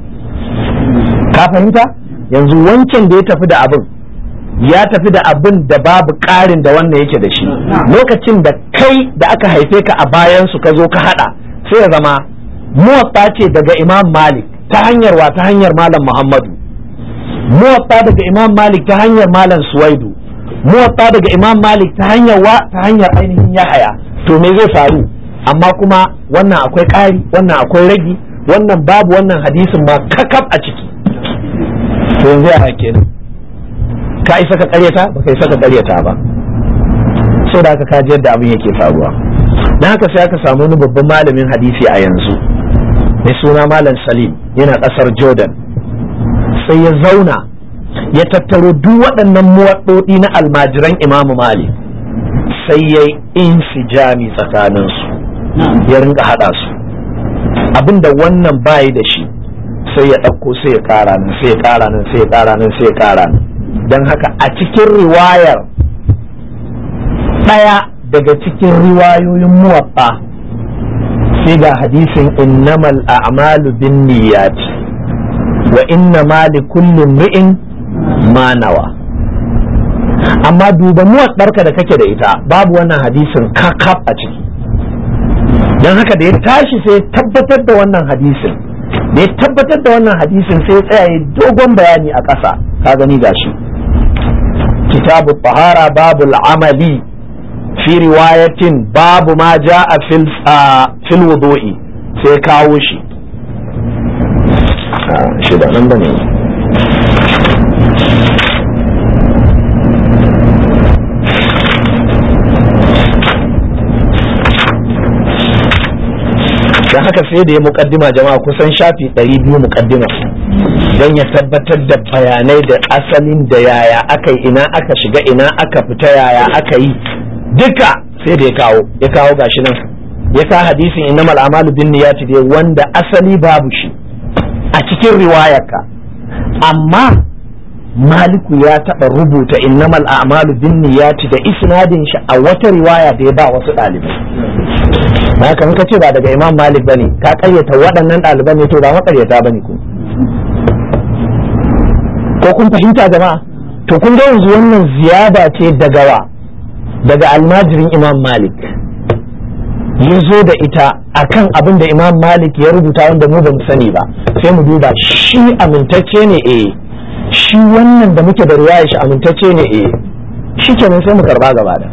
A: ka fahimta yanzu wancan da ya tafi da abin ya tafi da abin da babu ƙarin da wannan yake da shi lokacin da kai da aka haife ka a bayan su ka zo ka hada sai ya zama muwatta ce daga imam malik ta hanyar wa ta hanyar malam muhammadu muwatta daga imam malik ta hanyar malam suwaidu muwatta daga imam malik ta hanyar wa ta hanyar ainihin yahaya to me zai faru amma kuma wannan akwai ƙari wannan akwai ragi wannan babu wannan hadisin ma kakaf a ciki to yanzu ya kenan ka isa ka karyata ba ka isa ka karyata ba so da aka kaji yadda abin yake faruwa dan haka sai aka samu wani babban malamin hadisi a yanzu mai suna malam salim yana ƙasar jordan sai ya zauna ya tattaro duk waɗannan muwaɗoɗi na almajiran imamu malik sai ya yi insijami tsakaninsu ya rinka haɗa su abinda wannan bayi da shi sai ya ɗauko sai ya ƙara nan sai ya ƙara nan sai ya ƙara nan sai ya ƙara nan don haka a cikin riwayar ɗaya daga cikin riwayoyin muwaɓɓa sai ga hadisin innamal a'malu bin niyyati wa inna ma li kullin ri'in ma nawa amma duba muwaɗarka da kake da ita babu wannan hadisin kakaf a ciki don haka da ya tashi sai ya tabbatar da wannan hadisin da ya tabbatar da wannan hadisin sai ya tsaya dogon bayani a ƙasa ka gani gashi kitabu tahara babul amali fi riwayatin babu ma ja'a fil fil wudu'i sai kawo shi shi da nan bane don haka sai da ya mukaddima jama'a kusan shafi 200 mukaddima don ya tabbatar da bayanai da asalin da yaya aka yi ina aka shiga ina aka fita yaya aka yi duka sai da ya kawo ya kawo gashi nan ya kawo hadisin innamal amalu bin niyyati dai wanda asali babu shi a cikin riwayarka amma maliku ya taɓa rubuta innamal a'malu bin niyyati da isnadin shi a wata riwaya da ya ba wasu ɗalibai haka in ka ce ba daga imam malik bane ka karyata waɗannan ɗaliban ne to ba makaryata bane ku ko kun fahimta jama'a to kun ga yanzu wannan ziyada ce daga wa daga almajirin imam malik ya zo da ita akan abin da imam malik ya rubuta wanda mu ba mu sani ba sai mu duba shi amintacce ne eh shi wannan da muke da riwaya shi amintacce ne eh shi kenan sai mu karba gaba da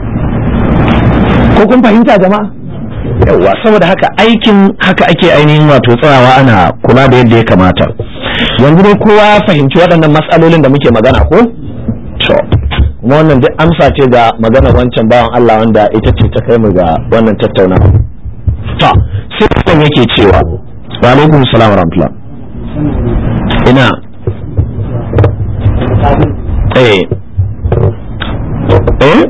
A: ko kun fahimta jama'a yawwa saboda haka aikin haka ake ainihin wato tsayawa ana kula da yadda ya kamata yanzu dai kowa ya fahimci waɗannan matsalolin da muke magana ko to kuma wannan duk amsa ce ga magana wancan bawan Allah wanda ita ce ta kai mu ga wannan tattaunawa to sai kan yake cewa wa alaikum salam wa rahmatullah ina eh eh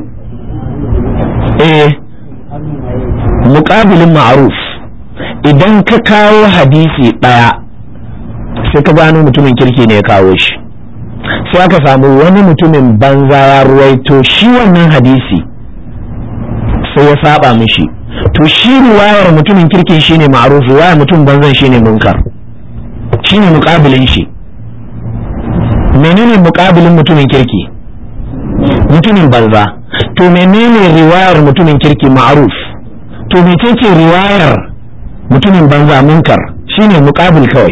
A: eh muƙabilin ma'aruf idan ka kawo hadisi ɗaya sai ka gano mutumin kirki ne ya kawo shi sai aka samu wani mutumin banza ya ruwaito shi wannan hadisi sai ya saba mishi to shi riwayar mutumin kirkin shine ma'aruf riwayar mutum banzan shine munkar shine muƙabilin shi menene muƙabilin mutumin kirki mutumin banza to menene riwayar mutumin kirki ma'aruf to mecece riwayar mutumin banza munkar shine muqabil kawai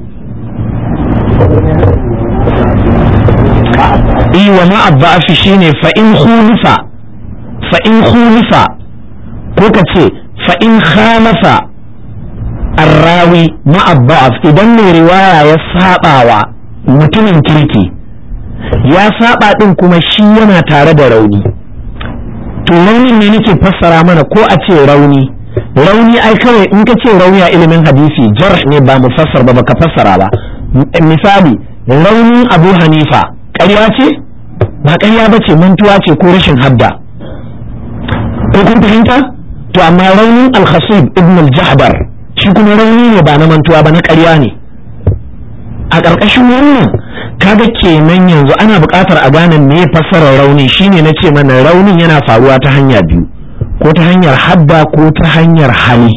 A: i wa ma abba'afi shine fa in khulifa fa in khulifa ko ka ce fa in khalafa arrawi ma abba'af idan mai riwaya ya sabawa mutumin kirki ya saba din kuma shi yana tare da rauni to raunin ne nake fassara mana ko a ce rauni rauni ai kawai in ka ce rauni a ilimin hadisi jarh ne ba mu fassar ba baka fassara ba misali raunin abu hanifa ƙarya ce ba ƙarya ba ce mantuwa ce ko rashin hadda ko kun fahimta to amma raunin al-khasib ibn al-jahbar shi kuma rauni ne ba na mantuwa ba na ƙarya ne a ƙarƙashin wannan kaga kenan yanzu ana buƙatar a gane me fassarar rauni shine na ce mana raunin yana faruwa ta hanya biyu ko ta hanyar hadda ko ta hanyar hali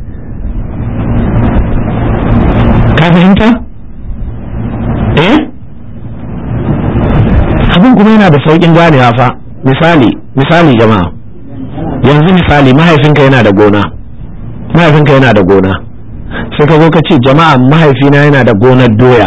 A: ka fahimta eh abin kuma yana da sauƙin ganewa fa misali misali jama'a yanzu misali mahaifinka yana da gona mahaifinka yana da gona sai ka zo ka ce jama'a mahaifina yana da gonar doya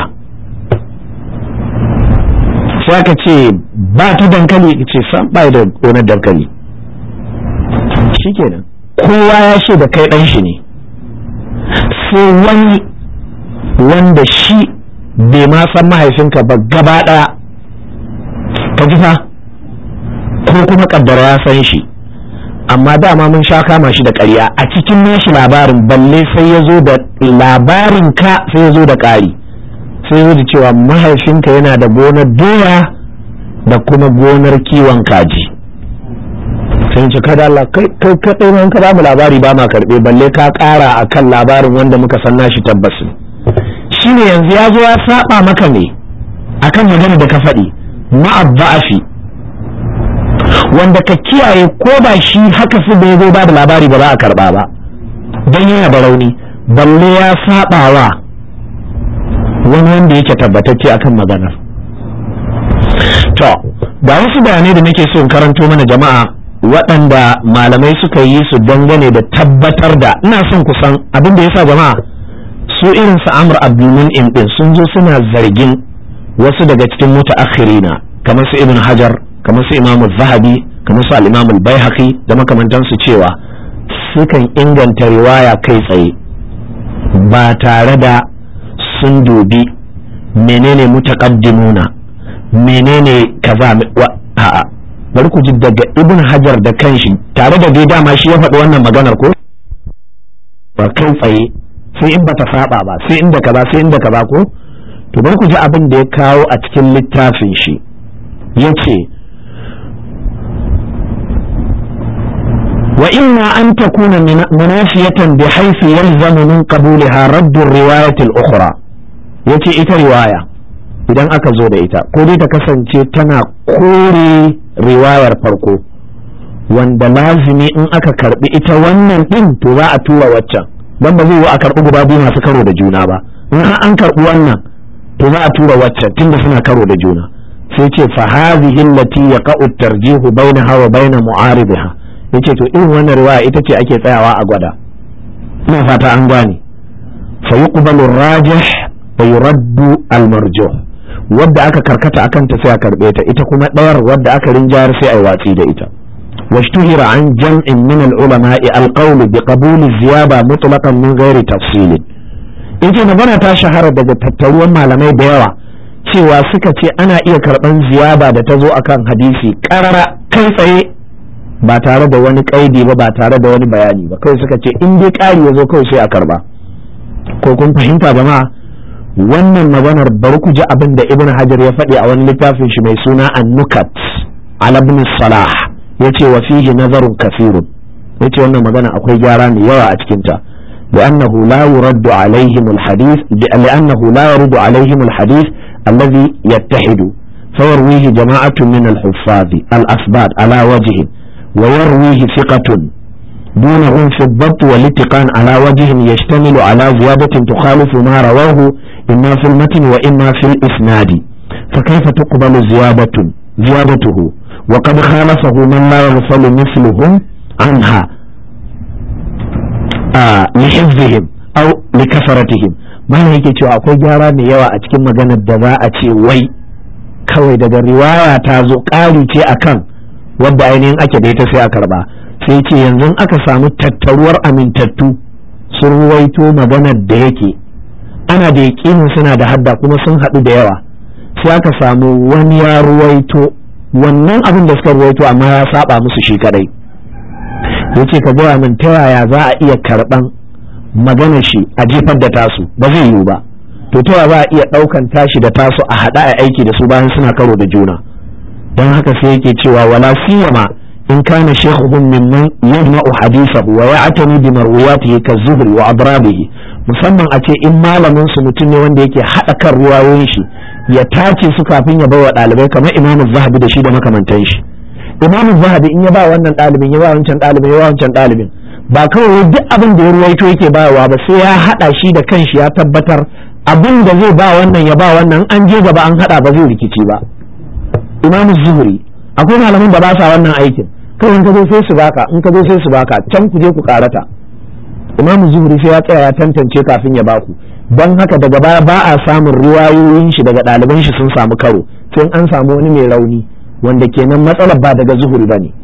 A: sai aka ce ba ta dankali ce san bai da gonar dankali shikenan kowa ya ce da kai dan shi ne sai wani wanda shi bai ma san mahaifinka ba gaba daya ka ji fa ko kuma kaddara ya san shi amma dama mun sha kama shi da ƙarya a cikin nashi labarin balle sai ya zo da labarin ka sai ya zo da ƙari sai ya zo da cewa mahaifinka yana da gonar doya da kuma gonar kiwon kaji sai ce kada Allah kai kai kadai mun ka mu labari ba ma karbe balle ka ƙara akan labarin wanda muka san nashi tabbas shine yanzu ya zo ya saba maka ne akan magana da ka faɗi ma'abba'afi wanda ka kiyaye ko ba shi haka su da ya zo ba da labari ba za a karba ba don yana da rauni balle ya saba wa wani wanda yake tabbatacce akan maganar to ga wasu bayanai da nake so in karanto mana jama'a waɗanda malamai suka yi su dangane da tabbatar da ina son kusan abin da yasa jama'a su irin su amr abdulmun'im din sun zo suna zargin wasu daga cikin mutaakhirina kamar su ibn hajar kamar su imam zahabi kamar su al-imam al-baihaqi da makamantansu cewa sukan inganta riwaya kai tsaye ba tare da sun dubi menene mutaqaddimuna menene kaza a'a bari ku ji daga ibn hajar da kanshi tare da dai dama shi ya faɗi wannan maganar ko ba kai tsaye sai in bata saba ba sai inda kaza sai inda kaza ko to bari ku ji abin da ya kawo a cikin littafin shi yace wa imma an takuna munafiyatan bihaythu yalzamu min qabulaha radd ar-riwayat al-ukhra yace ita riwaya idan aka zo da ita ko dai ta kasance tana kore riwayar farko wanda lazimi in aka karbi ita wannan din to za a tura waccan dan ba zai yi a karbi guda biyu masu karo da juna ba in an karbi wannan to za a tura waccan tunda suna karo da juna sai ce fa hadhihi allati yaqa'u at-tarjihu bainaha wa bain mu'aribiha yace to irin wannan riwaya ita ce ake tsayawa a gwada ina fata an gane fa yuqbalu ar-rajih wa yuraddu al-marjuh wadda aka karkata akan ta sai a karbe ta ita kuma ɗayar wadda aka rinjayar sai a watsi da ita واشتهر عن جمع من العلماء القول بقبول الزيادة مطلقا من غير تفصيل yace magana ta shahara daga tattaruwan malamai da yawa cewa suka ce ana iya karɓan ziyada da ta zo akan hadisi ƙarara kai tsaye ba tare da wani ƙaidi ba ba tare da wani bayani ba kawai suka ce in dai ƙari ya zo kawai sai a karɓa ko kun fahimta jama'a wannan maganar bari ku ji abin da ibn hajar ya faɗi a wani littafin shi mai suna an-nukat ala ibn salah yace wa fihi nazarun kafirun yace wannan magana akwai gyara mai yawa a cikin ta لأنه لا يرد عليهم الحديث لأنه لا يرد عليهم الحديث الذي يتحد فيرويه جماعة من الحفاظ الأثبات على وجه ويرويه ثقة دونهم في الضبط والاتقان على وجه يشتمل على زيادة تخالف ما رواه إما في المتن وإما في الإسناد فكيف تقبل زيادة زيادته وقد خالفه من لا يغفل مثلهم عنها آه لحفظهم أو لكثرتهم ما yake cewa akwai gyara mai yawa a cikin maganar da za a ce wai kawai daga riwaya ta zo ƙari ce akan wadda ainihin ake da ita sai a karba sai ce yanzu aka samu tattaruwar amintattu sun ruwaito maganar da yake ana da yaƙinin suna da hadda kuma sun haɗu da yawa sai aka samu wani ya ruwaito wannan abin da suka ruwaito amma ya saba musu shi kadai yace ka gaya min ta yaya za a iya karɓan magana shi a jefar da tasu ba zai yiwu ba to ta yaya za a iya ɗaukan tashi da tasu a haɗa a aiki da su bayan suna karo da juna don haka sai yake cewa wala siyama in kana shaykhuhum mimman yajma'u hadithahu wa ya'tani bi marwiyatihi ka-zuhri wa adrabihi musamman a ce in malamin su mutum ne wanda yake haɗa kan ruwayoyin shi ya tace su kafin ya bawa ɗalibai kamar imamu zahabi da shi da makamantan shi imamu zahabi in ya ba wannan ɗalibin ya ba wancan ɗalibin ya ba wancan ɗalibin ba kawai duk abin da ya ruwaito yake bayarwa ba sai ya haɗa shi da kanshi ya tabbatar abin da zai ba wannan ya ba wannan an je gaba an haɗa ba zai rikici ba imamu zuhuri akwai malaman da ba sa wannan aikin kawai in ka zo sai su baka in ka zo sai su baka can ku je ku karata imamu zuhuri sai ya tsaya ya tantance kafin ya baku don haka daga baya ba a samun riwayoyin shi daga ɗaliban shi sun samu karo sai an samu wani mai rauni wanda kenan matsalar ba daga zuhuri ba ne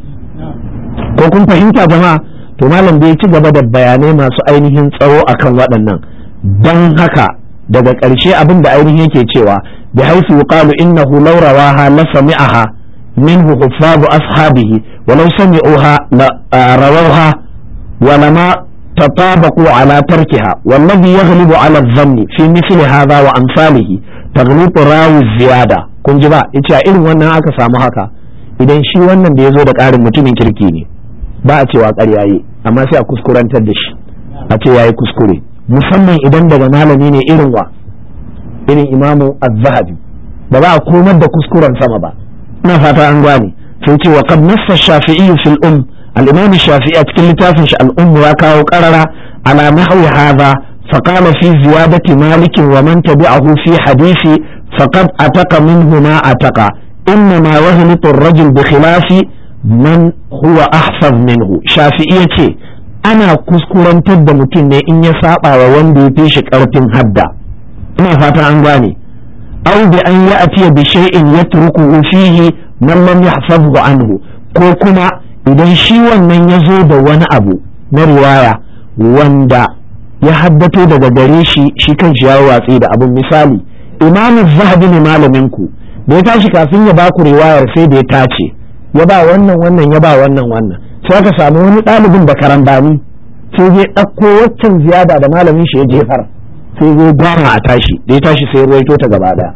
A: ko kun fahimta jama'a to malam bai ci gaba da bayanai masu ainihin tsawo akan waɗannan don haka daga ƙarshe abin da ainihin yake cewa bi haisu yuqalu innahu law rawaha la sami'aha minhu huffazu ashabihi wa law sami'uha la rawawha wa lama تطابقوا على تركها والذي يغلب على الظن في مثل هذا وأمثاله تغلط راوي الزيادة kun ji ba yace a irin wannan aka samu haka idan shi wannan da ya zo da ƙarin mutumin kirki ne ba a cewa ƙarya yi amma sai a kuskurantar da shi a ce yayi kuskure musamman idan daga malami ne irin wa irin imamu az-zahabi ba za a komar da kuskuren sama ba ina fata an gane sai ce wa qad nassa shafi'i fil um الإمام الشافعي أتكلم تافش الأم وكاو قرر على نحو هذا فقال في زيادة مالك ومن تبعه في حديث فقد أتق منه ما أتق inna ma yahlitu ar-rajul bi khilafi man huwa ahfaz minhu shafi'i yace ana kuskurantar da mutum ne in ya saba wa wanda ya fi shi karfin hadda ina fata an gane aw bi an ya'tiya bi shay'in yatrukuhu fihi man lam yahfazhu anhu ko kuma idan shi wannan ya zo da wani abu na riwaya wanda ya haddato daga gare shi shi kan shi ya watsi da abun misali imamu zahabi ne malamin ku da ya tashi kafin ya baku riwayar sai da ya tace ya ba wannan wannan ya ba wannan wannan sai aka samu wani ɗalibin da karambani sai zai ɗauko waccan ziyada da malamin shi ya jefar sai zai gwara a tashi da ya tashi sai ruwaito ta gaba daya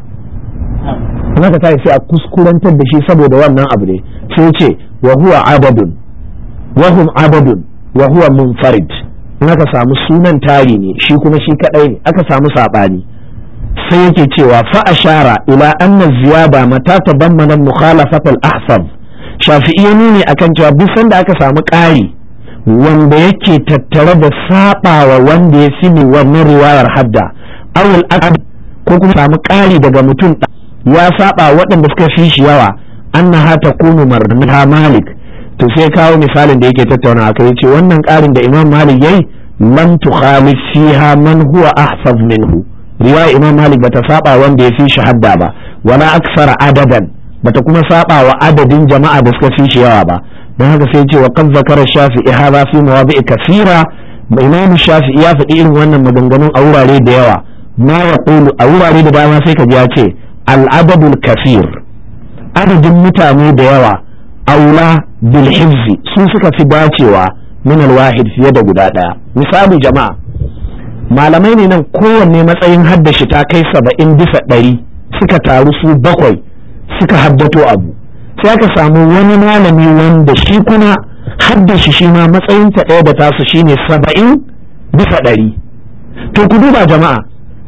A: haka tashi sai a kuskurantar da shi saboda wannan abu ne sai ce wa huwa abadun wa hum abadun wa huwa munfarid in aka samu sunan tari ne shi kuma shi kadai ne aka samu sabani sai yake cewa fa ashara ila anna ziyada mata tabammana mukhalafat al-ahfaz shafi'i ya nuni akan cewa duk sanda aka samu ƙari wanda yake tattare da sabawa wanda ya fi wannan riwayar hadda awul akad ko kuma samu ƙari daga mutum ya saba waɗanda suka fi shi yawa annaha takunu marnaha malik to sai kawo misalin da yake tattauna aka yace wannan ƙarin da imam malik yayi lam tukhalif fiha man huwa ahfaz minhu riwaya imam malik bata saba wanda ya fi shi hadda ba wala aksara adadan bata kuma saba wa adadin jama'a da suka fi shi yawa ba don haka sai ce wa kan zakara shafi'i hadha fi mawadi'i kasira imam shafi'i ya faɗi irin wannan maganganun a wurare da yawa ma yaqulu a wurare da dama sai ka ji ya ce al-adadul kasir adadin mutane da yawa aula bil hifzi su suka fi dacewa min al-wahid fiye da guda ɗaya misali jama'a malamai ne nan kowanne matsayin haddashi ta kai saba'in bisa ɗari suka taru su bakwai suka haddato abu sai aka samu wani malami wanda shi kuma haddashi shi ma matsayinta ɗaya da tasu shine saba'in bisa ɗari to ku duba jama'a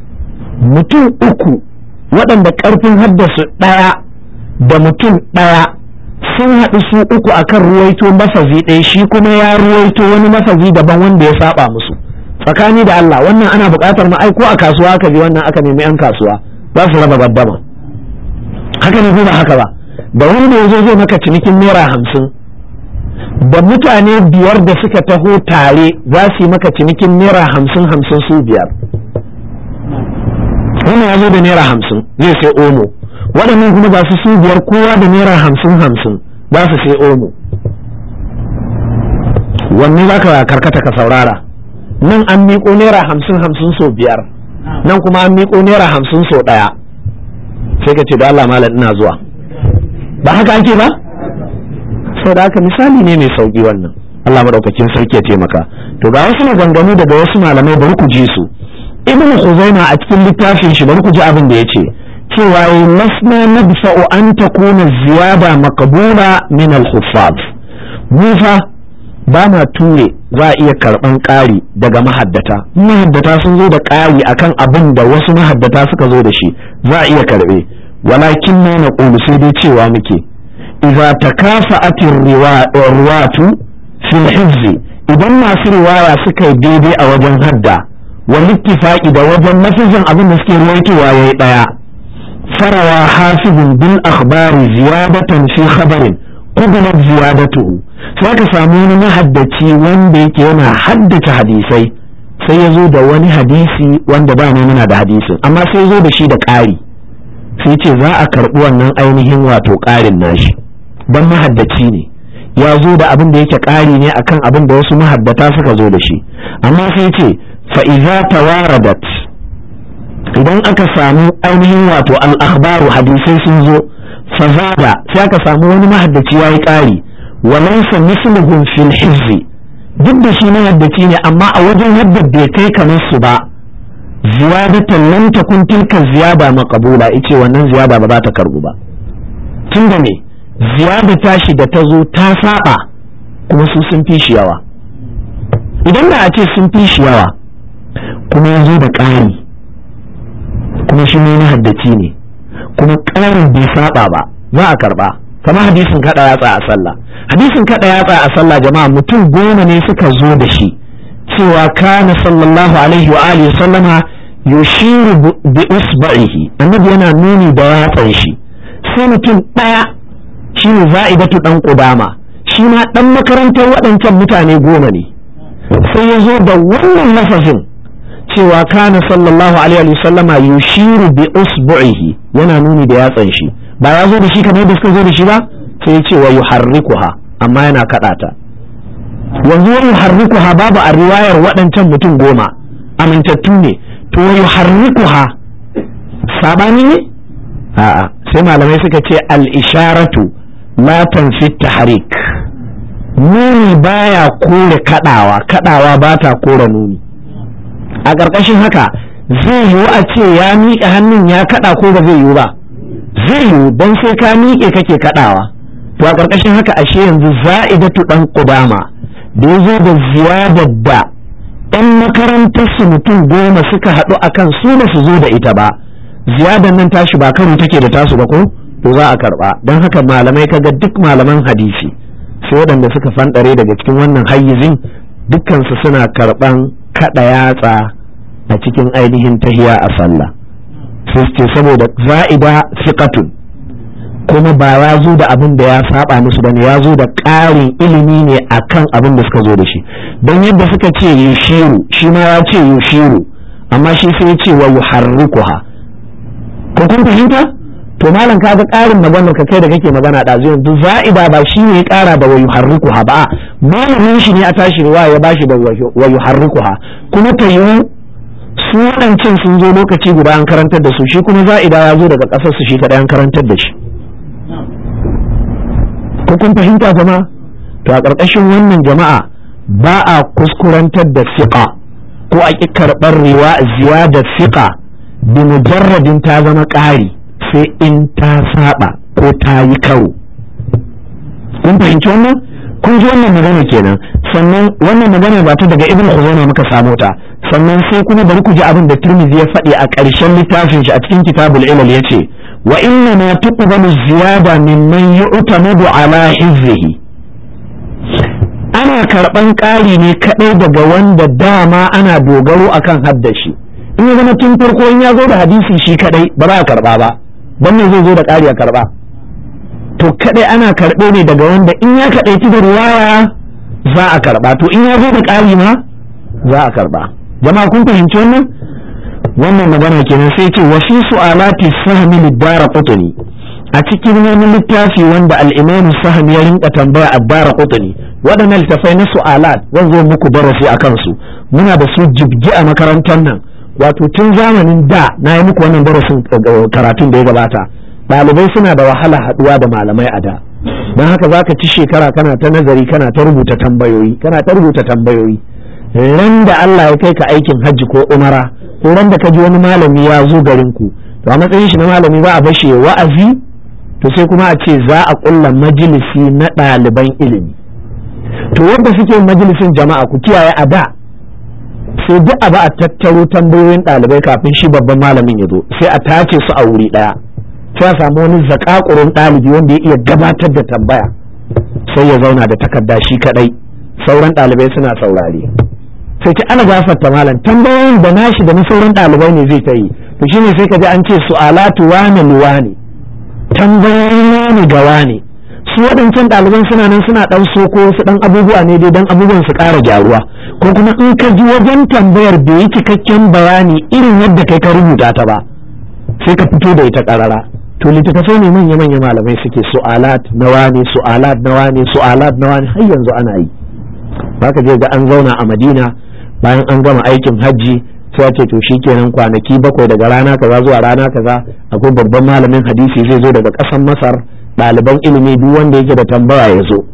A: mutum uku waɗanda ƙarfin haddasu ɗaya da mutum ɗaya sun haɗu su uku akan ruwaito mafazi ɗaya shi kuma ya ruwaito wani mafazi daban wanda ya saba musu tsakani da Allah wannan ana buƙatar ma ai ko a kasuwa aka je wannan aka nemi 'yan kasuwa za su raba gaddama haka ne ba haka ba da wanda ya zo zai maka cinikin naira hamsin da mutane biyar da suka taho tare za su yi maka cinikin naira hamsin hamsin su biyar wannan ya zo da naira hamsin zai sai omo waɗannan kuma ba su su biyar kowa da naira hamsin hamsin za su sai omo wanne za ka karkata ka saurara nan an miƙo naira hamsin hamsin so biyar nan kuma an miƙo naira hamsin so ɗaya sai ka ce da Allah malam ina zuwa ba haka ake ba sau da haka misali ne mai sauki wannan Allah madaukakin sarki ya taimaka to ga wasu maganganu daga wasu malamai bari ku ji su ibnu khuzaima a cikin littafin shi bari ku ji abin da yace cewa yi masna nadfa'u an takuna ziyada maqbula min al-huffaz mu fa ba ma ture za a iya karban ƙari daga mahaddata mahaddata sun zo da ƙari akan abin da wasu mahaddata suka zo da shi za a iya karbe walakin na na sai dai cewa muke idza takafa'atir riwatu fil hifzi idan masu riwaya suka yi daidai a wajen hadda wal ittifaqi da wajen nafizin abin da suke ruwaitowa yayi daya farawa hafizun bil akhbari ziyadatan fi khabarin qubila ziyadatuhu sai ka samu wani mahaddaci wanda yake yana haddace hadisai sai ya zo da wani hadisi wanda ba ne muna da hadisin amma sai ya zo da shi da ƙari sai ce za a karɓi wannan ainihin wato ƙarin nashi don mahaddaci ne ya zo da abin da yake ƙari ne akan abin da wasu mahaddata suka zo da shi amma sai ce fa'iza tawaradat idan aka samu ainihin wato al'akhbaru hadisai sun zo fazada sai aka samu wani mahaddaci ya yi ƙari walaysa misluhum fil hizzi duk da shi mahaddaci ne amma a wajen yadda bai kai kamar su ba ziyadatan lam takun tilka ziyada maqbula ice wannan ziyada ba za ta karbu ba tunda me ziyada tashi da ta zo ta saba kuma su sun fi shi yawa idan da a ce sun fi shi yawa kuma ya zo da ƙari kuma shi ne haddaci ne kuma ƙarin bai saba ba za a karba kamar hadisin kada yatsa a sallah hadisin kada yatsa a sallah jama'a mutum goma ne suka zo da shi cewa kana sallallahu alaihi wa alihi sallama yushiru bi usba'ihi annabi yana nuni da yatsan shi sai mutum ɗaya shi ne za'idatu ɗan ƙudama shi ma ɗan makarantar waɗancan mutane goma ne sai ya zo da wannan lafazin cewa kana sallallahu alaihi wa sallama yushiru bi usbu'ihi yana nuni da yatsan shi ba ya zo da shi kamar da suka zo da shi ba sai ya ce wa yuharrikuha amma yana kaɗa ta yanzu wa yuharrikuha babu a riwayar waɗancan mutum goma amintattu ne to wa yuharrikuha sabani ne a'a sai malamai suka ce al-isharatu la tanfi tahrik nuni baya kore kadawa kadawa ba ta kore nuni a ƙarƙashin haka zai yiwu a ce ya miƙe hannun ya kada ko ba zai yiwu ba zai yiwu don sai ka miƙe kake kadawa to a ƙarƙashin haka ashe yanzu za'idatu dan qudama da ya zo da ziyadar da 'yan makarantar su mutum goma suka haɗu akan su ba su zo da ita ba ziyadar nan tashi ba karo take da tasu ba ko to za a karba don haka malamai kaga duk malaman hadisi sai waɗanda suka fanɗare daga cikin wannan hayyizin dukkansu suna karɓan kaɗa yatsa a cikin ainihin tahiya a sallah sai ce saboda za'ida fiqatun kuma ba ya zo da abin da ya saba musu bane ya zo da ƙarin ilimi ne akan abin da suka zo da shi don yadda suka ce yushiru shi ma ya ce yushiru amma shi sai ya ce wa yuharrikuha ko kun fahimta to malam kaga ƙarin maganar ka kai da kake magana da zuwa yanzu za'ida ba shi ne ya ƙara da wayu harrikuha ba malamin shi ne a tashi riwaya ya bashi da wayu harrikuha kuma ta yi su waɗancan sun zo lokaci guda an karantar da su shi kuma za'ida ya zo daga ƙasar su shi kaɗai an karantar da shi ko kun fahimta jama'a to a ƙarƙashin wannan jama'a ba a kuskurantar da fiqa ko a ƙi karɓar riwa ziyadar fiqa bi mujarradin ta zama ƙari sai in ta saba ko ta yi karo kun fahimci wannan kun ji wannan magana kenan sannan wannan magana ba ta daga ibn khuzaimah muka samo ta sannan sai kuma bari ku ji abin da Tirmidhi ya faɗi a ƙarshen littafin shi a cikin kitabul ilal yace wa inna ma tuqbalu ziyada mimman yu'tamadu ala hizzihi ana karɓan ƙari ne kaɗai daga wanda dama ana dogaro akan haddashi in ya zama tun farko in ya zo da hadisi shi kaɗai ba za a karɓa ba don me zai zo da ƙari a karɓa to kaɗai ana karɓe ne daga wanda in ya kaɗaici da ruwaya za a karɓa to in ya zo da ƙari ma za a karɓa jama'a kun fahimci wannan wannan magana kenan sai ce wa fi su'alati sahmi lidara qutni a cikin wani littafi wanda al-imam sahmi ya rinka tambaya ad-dara qutni waɗannan littafai na su'alat zan zo muku darasi akan su muna da su jibgi a makarantar nan wato tun zamanin da na yi muku wannan darasin karatun da ya gabata ɗalibai suna da wahala haɗuwa da malamai a da don haka za ka ci shekara kana ta nazari kana ta rubuta tambayoyi kana ta rubuta tambayoyi ran da Allah ya kai ka aikin hajji ko umara ko ran da ka ji wani malami ya zo garin ku to a matsayin shi na malami za a bashi wa'azi to sai kuma a ce za a ƙulla majalisi na ɗaliban ilimi to wanda suke majalisin jama'a ku kiyaye a da sai duk abu a tattaro tambayoyin ɗalibai kafin shi babban malamin ya zo sai a tace su a wuri ɗaya sai a samu wani zakakurin ɗalibi wanda ya iya gabatar da tambaya sai ya zauna da takarda shi kaɗai sauran ɗalibai suna saurare sai ce ana gafarta malam tambayoyin da nashi da na sauran ɗalibai ne zai ta yi to shine sai ka ji an ce su'alatu wane luwane tambayoyin wane ga wane su waɗancan ɗaliban suna nan suna ɗan soko wasu ɗan abubuwa ne dai don abubuwan su ƙara gyaruwa ko kuma in ka ji wajen tambayar bai yi cikakken bayani irin yadda kai ka rubuta ta ba sai ka fito da ita ƙarara to littattafai ne manya manya malamai suke su'alat na wane su'alat na wane su'alat na wane har yanzu ana yi baka je ga an zauna a madina bayan an gama aikin hajji sai a ce to shikenan kwanaki bakwai daga rana kaza zuwa rana kaza akwai babban malamin hadisi zai zo daga ƙasar masar ɗaliban ilimi duk wanda yake da tambaya ya zo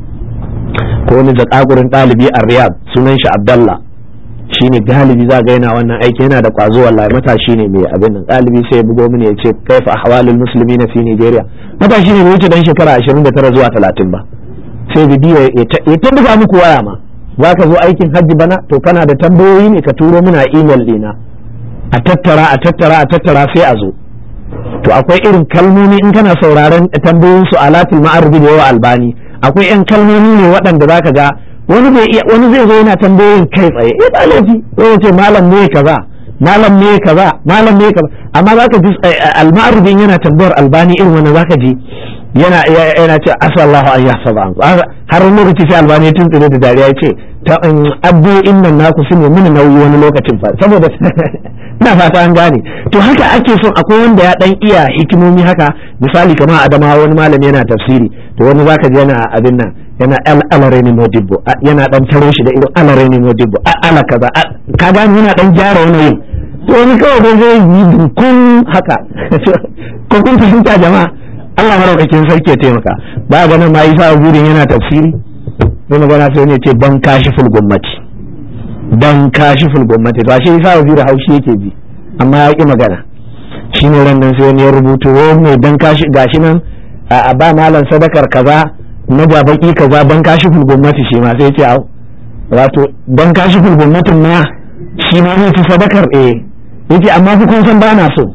A: ko wani zakagurin ɗalibi a riyad sunan shi abdallah shine galibi za ga yana wannan aiki yana da kwazo wallahi matashi ne mai abin nan galibi sai ya bugo mini ya ce kaifa ahwalul muslimin fi nigeria matashi ne bai wuce dan shekara 29 zuwa 30 ba sai bidiyo ya ta buga muku waya ma za ka zo aikin hajji bana to kana da tambayoyi ne ka turo muna email dina a tattara a tattara a tattara sai a zo to akwai irin kalmomi in kana sauraron tambayoyin su alatul ma'arbi da yawa albani akwai yan kalmomi ne waɗanda zaka ga wani bai iya wani zai zo yana tambayoyin kai tsaye eh ba laifi ko ya ce malam ne kaza malam ne kaza malam ne kaza amma zaka ji al-ma'rudin yana tambayar albani irin wannan zaka ji yana yana ce asallahu an yahsaba har wani lokaci sai albani tun tsire da dariya ce ta addu'o'in nan naku su ne mini nauyi wani lokacin fa saboda ina fata an gane to haka ake son akwai wanda ya dan iya hikimomi haka misali kamar adama wani malami yana tafsiri to wani zaka ji yana abin nan yana alare ne modibbo yana dan taro shi da irin alare ne modibbo ala kaza ka gane yana dan gyara wani yin to wani kawai dai zai yi dunkun haka ko kun fahimta jama'a Allah maraukakin sarki ya taimaka ba ga nan ma Isa Azurin yana tafsiri sai magana sai ne ce ban kashi ful gwamnati ban kashi ful gwamnati to ashe Isa Azurin haushi yake ji amma ya ki magana shine ran nan sai wani ya rubuto wani dan kashi gashi nan a ba malam sadakar kaza na babaki kaza ban kashi ful gwamnati shi ma sai ya ce au wato ban kashi ful gwamnatin ma shi ma zai ci sadakar eh yace amma fi kun san ba na so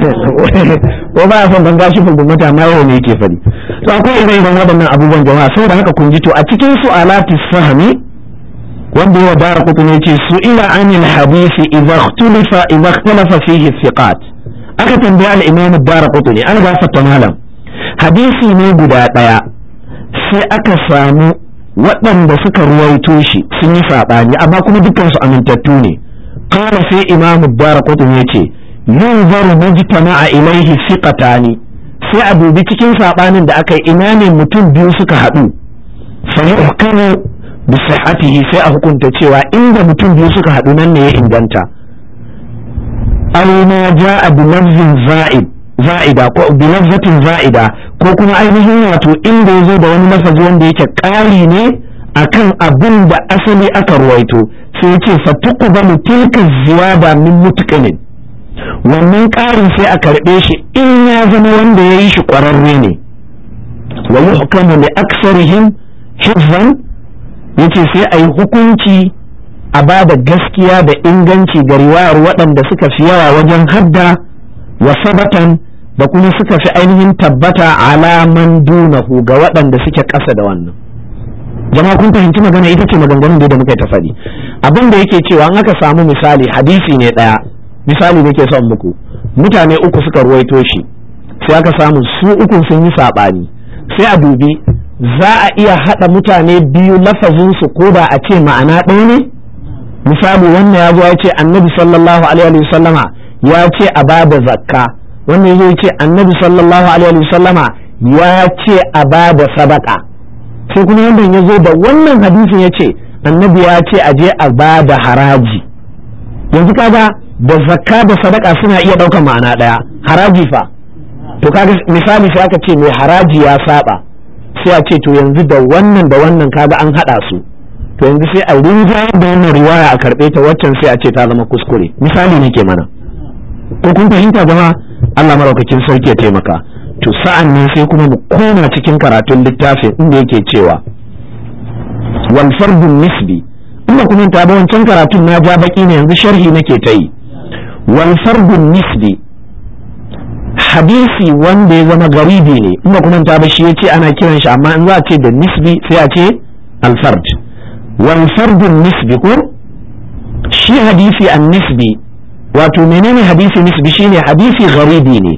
A: ko ba ya son ban gashi fulgumata amma yau ne yake fadi to akwai irin irin waɗannan abubuwan jama'a saboda haka kun ji to a cikin su alati fahmi wanda ya dara kutu ne ce su ila anil hadisi idza ikhtalafa idza ikhtalafa fihi thiqat aka tambaya al-imam dara kutu ne an gafarta malam hadisi ne guda daya sai aka samu waɗanda suka ruwaito shi sun yi saɓani amma kuma dukkan su amintattu ne قال في إمام الدار قطن يتي ينظر مجتمع إليه ثقتان sai a dubi cikin saɓanin da aka yi ina ne mutum biyu suka haɗu sai hukamu bi sihhatihi sai a hukunta cewa inda mutum biyu suka haɗu nan ne ya inganta aw ma ja'a bi lafzin za'id za'ida ko bi lafzatin za'ida ko kuma ainihin wato inda yazo da wani lafazi wanda yake ƙari ne akan abin da asali aka ruwaito sai ya ce fatuqbalu tilka ziyada min mutqinin wannan ƙarin sai a karɓe shi in ya zama wanda ya yi shi ƙwararre ne wa yuhkamu li aksarihim hifzan yace sai a yi hukunci a ba da gaskiya da inganci ga riwayar waɗanda suka fi yawa wajen hadda wa sabatan da kuma suka fi ainihin tabbata alaman dunahu ga waɗanda suke ƙasa da wannan jama'a kun fahimci magana ita ce maganganun da muka yi ta faɗi abin da yake cewa an aka samu misali hadisi ne ɗaya misali nake son muku mutane uku suka ruwaito shi sai aka samu su uku sun yi saɓani sai a dubi za a iya haɗa mutane biyu lafazinsu ko da a ce ma'ana ɗaya ne misali wannan ya zo ya ce annabi sallallahu alaihi wa sallama ya ce a ba da zakka wannan ya ce annabi sallallahu alaihi wa sallama ya ce a ba da sadaka sai kuma wannan ya zo da wannan hadisin ya ce annabi ya ce a je a ba da haraji yanzu kaga da zakka da sadaka suna iya ɗaukar ma'ana ɗaya haraji fa to kaga misali sai aka ce mai haraji ya saba sai a ce to yanzu da wannan da wannan kaga an haɗa su to yanzu sai a rinjayar da wannan riwaya a karɓe ta waccan sai a ce ta zama kuskure misali ne ke mana ko kun fahimta jama'a Allah maraukakin sarki ya taimaka to sa'an nan sai kuma mu koma cikin karatun littafin inda yake cewa wal fardun nisbi inda kuma ta ba wancan karatun na ja baki ne yanzu sharhi nake ta yi wal fardun nisbi hadisi wanda ya zama garibi ne inda kuma ta ba shi yace ana kiran shi amma in za a ce da nisbi sai a ce al fard wal fardun nisbi ko shi hadisi an nisbi wato menene hadisi nisbi shine hadisi garibi ne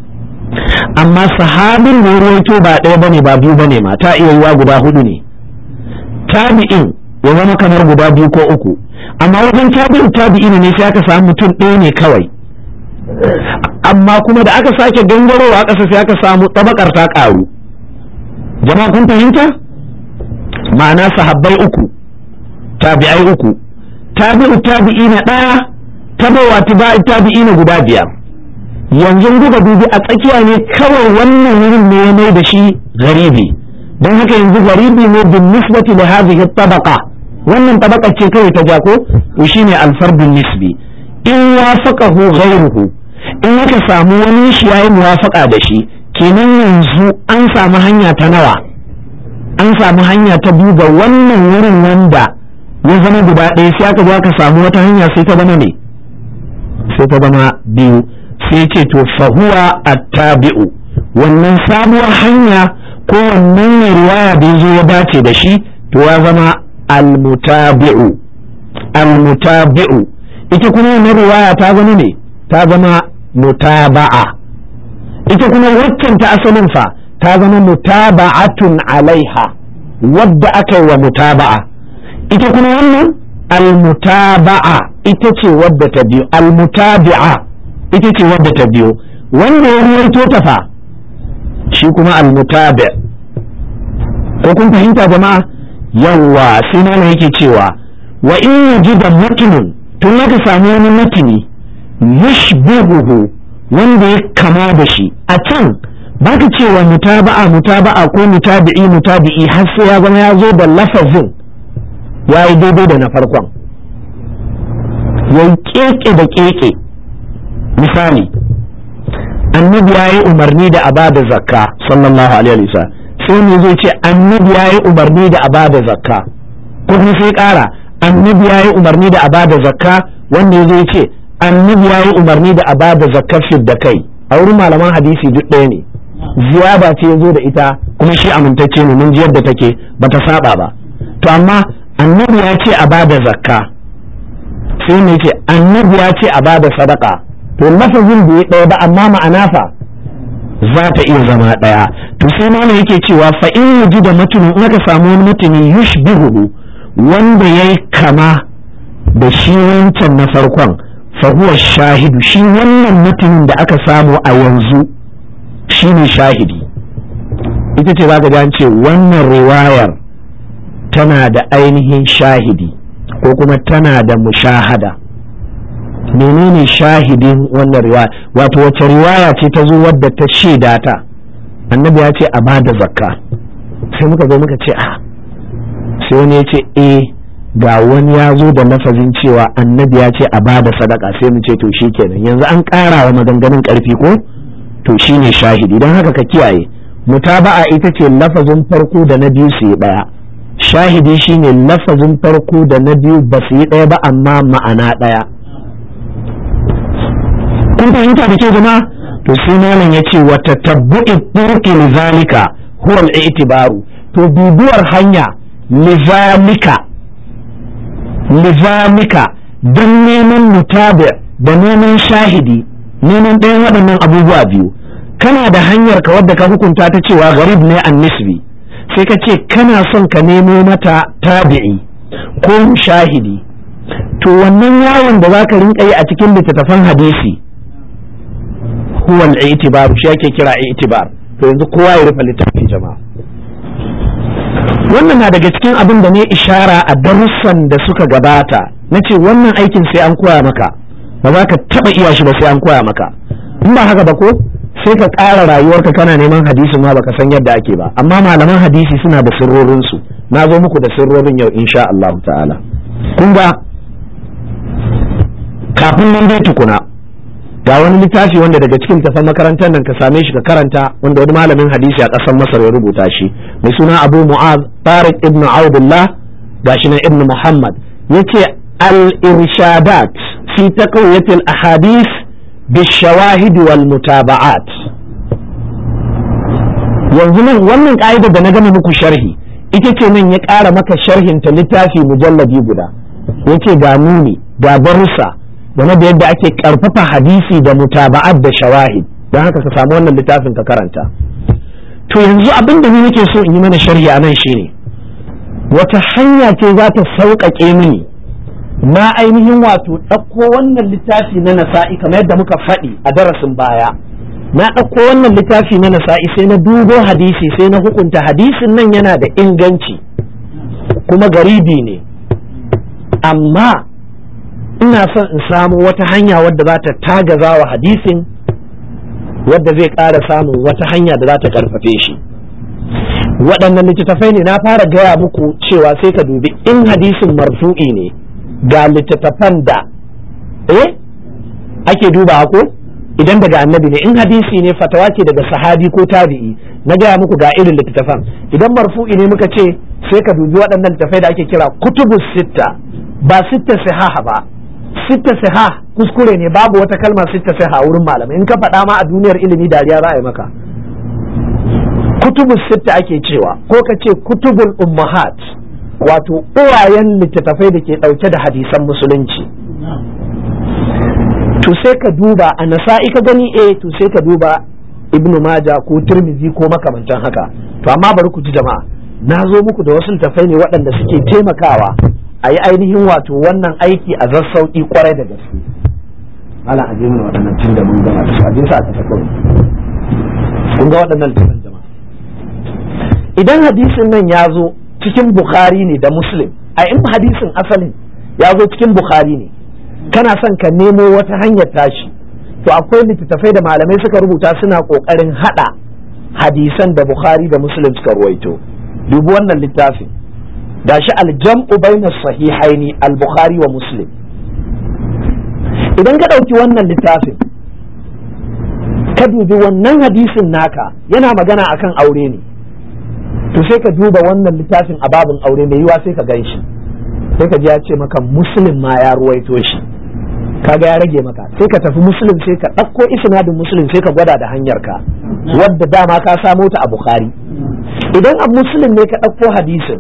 A: amma sahabin da ruwaito ba ɗaya bane ba biyu bane ma ta iya yiwa guda hudu ne tabi'in ya zama kamar guda biyu ko uku amma wajen tabi'in tabi'in ne sai aka samu mutum ɗaya ne kawai amma kuma da aka sake gangarowa ƙasa sai aka samu tabakar ta ƙaru jama'a kun fahimta ma'ana sahabbai uku tabi'ai uku tabi'u tabi'i na ɗaya tabawa tabi'i na guda biyar yanzu buga dubi a tsakiya ne kawai wannan wurin ne ya mai da shi garibi don haka yanzu garibi ne bin nisbati da hadhihi tabaqa wannan tabaqa ce kawai ta jako to shine alfardun nisbi in wafaqahu ghayruhu in aka samu wani shi yayi muwafaqa da shi kenan yanzu an samu hanya ta nawa an samu hanya ta biyu ga wannan wurin wanda ya zama guda ɗaya sai aka zo aka samu wata hanya sai ta zama ne sai ta zama biyu sai ce to fahuwa attabi'u wannan sabuwar hanya ko wannan ne riwaya da ya zo ya dace da shi to ya zama almutabi'u almutabi'u ita kuma wannan riwaya ta zama ne ta zama mutaba'a ita kuma waccan ta asalin fa ta zama mutaba'atun alaiha wadda aka yi wa mutaba'a ita kuma wannan almutaba'a ita ce wadda ta biyo almutabi'a ita ce wadda ta biyo wanda ya ruwaito ta fa shi kuma almutabi ko kun fahimta jama'a yawwa sai mana yake cewa wa in yajida matnun tun aka samu wani matini yushbihuhu wanda ya kama da shi a can baka cewa mutaba'a mutaba'a ko mutabi'i mutabi'i har sai ya zama ya zo da lafazin ya yi daidai da na farkon ya keke da keke misali annabi ya yi umarni da abada zakka sallallahu alaihi wasallam sai ne zai ce annabi ya yi umarni da abada zakka ko kuma sai kara annabi ya yi umarni da abada zakka wanda zai ce annabi ya yi umarni da abada zakka da kai a wurin malaman hadisi duk ɗaya ne ziyada ce ya zo da ita kuma shi amintacce ne mun ji yadda take bata saba ba to amma annabi ya ce a bada zakka sai ne ce annabi ya ce a bada sadaka to lafazin bai ɗaya ba amma ma'ana fa za ta iya zama ɗaya to sai malam yake cewa fa in yaji da mutumin in aka samu wani mutumi yushbihu wanda yayi kama da shi wancan na farkon fa huwa shahidu shi wannan mutumin da aka samu a yanzu shine shahidi ita ce za ka ce wannan riwayar tana da ainihin shahidi ko kuma tana da mushahada menene shahidin wannan riwaya wato wace riwaya ce ta zo wadda ta shaida ta annabi ya ce a bada zakka sai muka zo muka ce a sai wani ya ce eh ga wani ya zo da lafazin cewa annabi ya ce a bada sadaka sai mu ce to shikenan yanzu an ƙara wa maganganun ƙarfi ko to shine shahidi don haka ka kiyaye mutaba'a ita ce lafazin farko da na biyu su yi ɗaya shahidi shine lafazin farko da na biyu ba su yi ɗaya ba amma ma'ana ɗaya kun fahimta da ke jama'a to sai malam ya ce wa tatabbu'i turki lizalika huwa al-i'tibaru to bibuwar hanya lizalika lizalika don neman mutabi da neman shahidi neman ɗayan waɗannan abubuwa biyu kana da hanyar ka wadda ka hukunta ta cewa garib ne an nisbi sai ka ce kana son ka nemo mata tabi'i ko shahidi to wannan yawon da za ka rinka yi a cikin littattafan hadisi huwa al-i'tibar shi ake kira i'tibar to yanzu kowa ya rufe littafin jama'a wannan na daga cikin abin da ne ishara a darussan da suka gabata na ce wannan aikin sai an koya maka ba za ka taba iya shi ba sai an koya maka in ba haka ba ko sai ka ƙara rayuwarka kana neman hadisi ma baka san yadda ake ba amma malaman hadisi suna da sirrorinsu na zo muku da sirrorin yau insha Allah ta'ala kun ga kafin nan dai tukuna ga wani littafi wanda daga cikin tafan makarantar nan ka same shi ka karanta wanda wani malamin hadisi a ƙasar Masar ya rubuta shi mai suna Abu Mu'az Tariq ibn Abdullah gashi nan ibn Muhammad yace al-irshadat fi taqwiyat al-ahadith بالشواهد والمتابعات yanzu nan wannan ka'idar da na gama muku sharhi ita ce nan ya ƙara maka sharhin ta littafi mujallabi guda yace ga nuni ga barusa game da yadda ake ƙarfafa hadisi da mutaba'at da shawahid don haka ka samu wannan littafin ka karanta to yanzu abin da ni nake so in yi mana sharhi a nan shine wata hanya ce za ta sauƙaƙe mini na ainihin wato ɗauko wannan littafi na nasa'i kamar yadda muka faɗi a darasin baya na ɗauko wannan littafi na nasa'i sai na dubo hadisi sai na hukunta hadisin nan yana da inganci kuma garibi ne amma ina son in samu wata hanya wadda za ta tagaza wa hadisin wadda zai ƙara samun wata hanya da za ta ƙarfafe shi waɗannan littattafai ne na fara gaya muku cewa sai ka dubi in hadisin marfu'i ne ga littattafan da eh ake duba ko idan daga annabi ne in hadisi ne fatawa ce daga sahabi ko tabi'i na gaya muku ga irin littattafan idan marfu'i ne muka ce sai ka dubi waɗannan littattafai da ake kira kutubu sitta ba sitta sihaha ba sitta siha kuskure ne babu wata kalma sitta siha wurin malamai in ka faɗa ma a duniyar ilimi dariya za a yi maka kutubu sitta ake cewa ko ka ce kutubul ummahat wato uwayen littattafai da ke ɗauke da hadisan musulunci to sai ka duba a nasa'i ka gani eh to sai ka duba ibnu maja ko tirmizi ko makamantan haka to amma bari ku ji jama'a na zo muku da wasu littafai ne waɗanda suke taimakawa a yi ainihin wato wannan aiki a zassauƙi kwarai da gaske ala aje mana waɗannan tun da mun gama da su aje su a tafi kawai kun ga waɗannan littafan jama'a idan hadisin nan ya zo cikin bukhari ne da muslim a in hadisin asalin ya zo cikin bukhari ne kana son ka nemo wata hanyar tashi to akwai littattafai da malamai suka rubuta suna kokarin hada hadisan da bukhari da muslim suka ruwaito dubi wannan littafin gashi aljam'u baina sahihaini al-bukhari wa muslim idan ka ɗauki wannan littafin ka dubi wannan hadisin naka yana magana akan aure ne to sai ka duba wannan littafin a babin aure mai yiwa sai ka gan shi sai ka ji ya ce maka muslim ma ya ruwaito shi kaga ya rage maka sai ka tafi muslim sai ka ɗauko isnadin muslim sai ka gwada da hanyar ka wadda dama ka samo ta a bukhari idan a muslim ne ka ɗauko hadisin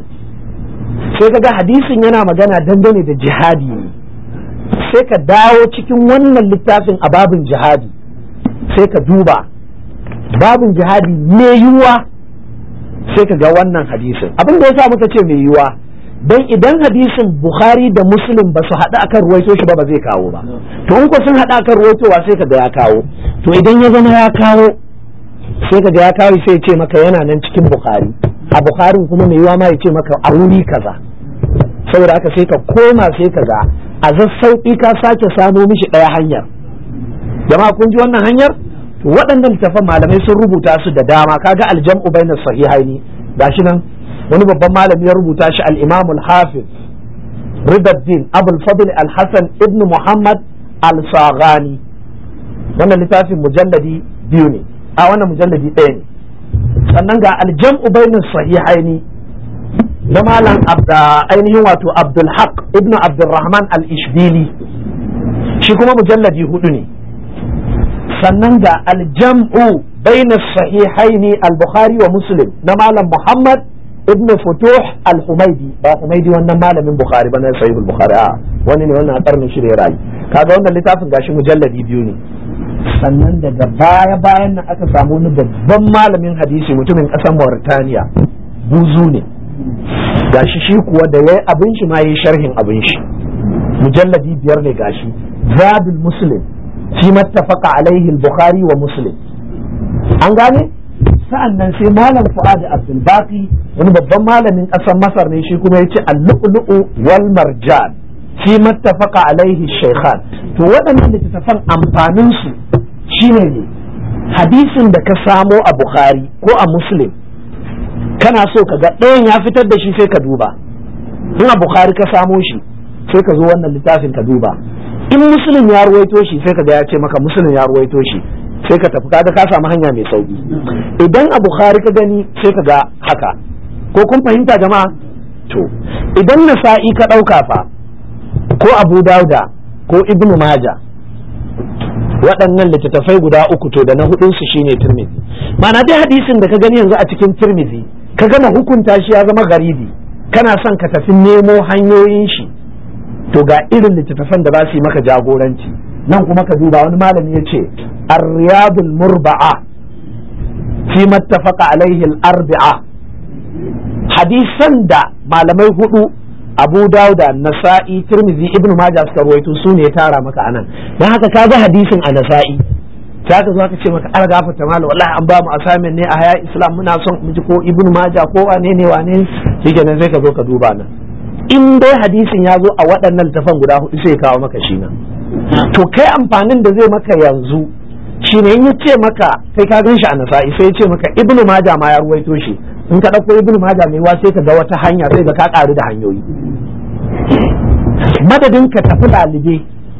A: sai ka ga hadisin yana magana dangane da jihadi ne sai ka dawo cikin wannan littafin a babin jihadi sai ka duba babin jihadi me yiwuwa sai ka ga wannan hadisin abin da ya sa muka ce mai yiwuwa don idan hadisin bukhari da muslim ba su haɗu akan ruwaito shi ba ba zai kawo ba to in ko sun haɗu akan ruwaitowa sai ka ga ya kawo to idan ya zama ya kawo sai ka ga ya kawo sai ya ce maka yana nan cikin bukhari a bukharin kuma mai yiwa ma ya ce maka a wuri kaza saboda haka sai ka koma sai ka ga a zassauƙi ka sake samo mishi ɗaya hanyar jama'a kun ji wannan hanyar to waɗannan littafan malamai sun rubuta su da dama kaga aljam'u bainas sahihaini gashi nan wani babban malami ya rubuta shi al-imam al-hafiz ridaddin abul fadl al-hasan ibn muhammad al-saghani wannan littafin mujalladi biyu ne a wannan mujalladi ɗaya ne sannan ga aljam'u bainas sahihaini na malam ainihin wato abdul haq ibn abdulrahman al-ishbili shi kuma mujalladi hudu ne sannan ga aljam'u baina sahihaini al-bukhari wa muslim na malam muhammad ibn futuh al-humaidi ba humaidi wannan malamin bukhari ba na sahih al-bukhari a wani ne wannan a karnin shirye rayu kaga wannan littafin gashi mujalladi biyu ne sannan daga baya bayan nan aka samu wani babban malamin hadisi mutumin kasar Mauritania buzu ne gashi shi kuwa da yayi abin shi ma yayi sharhin abin shi mujalladi biyar ne gashi zadul muslim fi mattafaqa alaihi al-bukhari wa muslim an gane sa'an nan sai malam fuad abdul baqi wani babban malamin kasar masar ne shi kuma yace al-lu'lu'u wal marjan fi mattafaqa alaihi shaykhan to waɗannan littattafan amfanin su shine ne hadisin da ka samo a bukhari ko a muslim kana so ka ga ɗayan ya fitar da shi sai ka duba in a bukhari ka samo shi sai ka zo wannan littafin ka duba in muslim ya ruwaito shi sai ka ga ya ce maka muslim ya ruwaito shi sai ka tafi kaga ka samu hanya mai sauki idan a bukhari ka gani sai ka ga haka ko kun fahimta jama'a to idan nasa'i ka ɗauka fa ko abu dauda ko ibnu maja waɗannan littattafai guda uku to da na hudunsu shine tirmidhi ma'ana dai hadisin da ka gani yanzu a cikin tirmidhi ka gama hukunta shi ya zama garibi kana son ka tafi nemo hanyoyin shi to ga irin littattafan da za su yi maka jagoranci nan kuma ka duba wani malami ya ce ar-riyadul murba'a fi mattafaqa alaihi al-arbi'a hadisan da malamai hudu abu dauda nasa'i tirmizi ibn majah suka ruwaito su ne ya tara maka anan dan haka ka ga hadisin a nasa'i ta ka zo ka ce maka an gafarta malam wallahi an ba mu assignment ne a haya islam muna son mu ji ko ibn majah ko wane ne wane shikenan sai ka zo ka duba nan in dai hadisin ya zo a waɗannan littafan guda hudu sai kawo maka shi nan to kai amfanin da zai maka yanzu shine in ya ce maka sai ka gan shi a nasa'i sai ya ce maka ibn majah ma ya ruwaito shi in ka ɗauko ibn majah mai sai ka ga wata hanya sai ga ka ƙaru da hanyoyi madadin ka tafi ɗalibe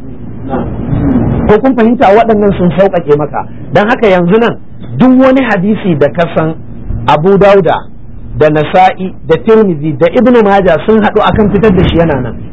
A: ko kun fahimta waɗannan sun sauƙaƙe maka don haka yanzu nan duk wani hadisi da ka san abu dauda da nasa'i da tirmizi da ibn majah sun haɗu akan fitar da shi yana nan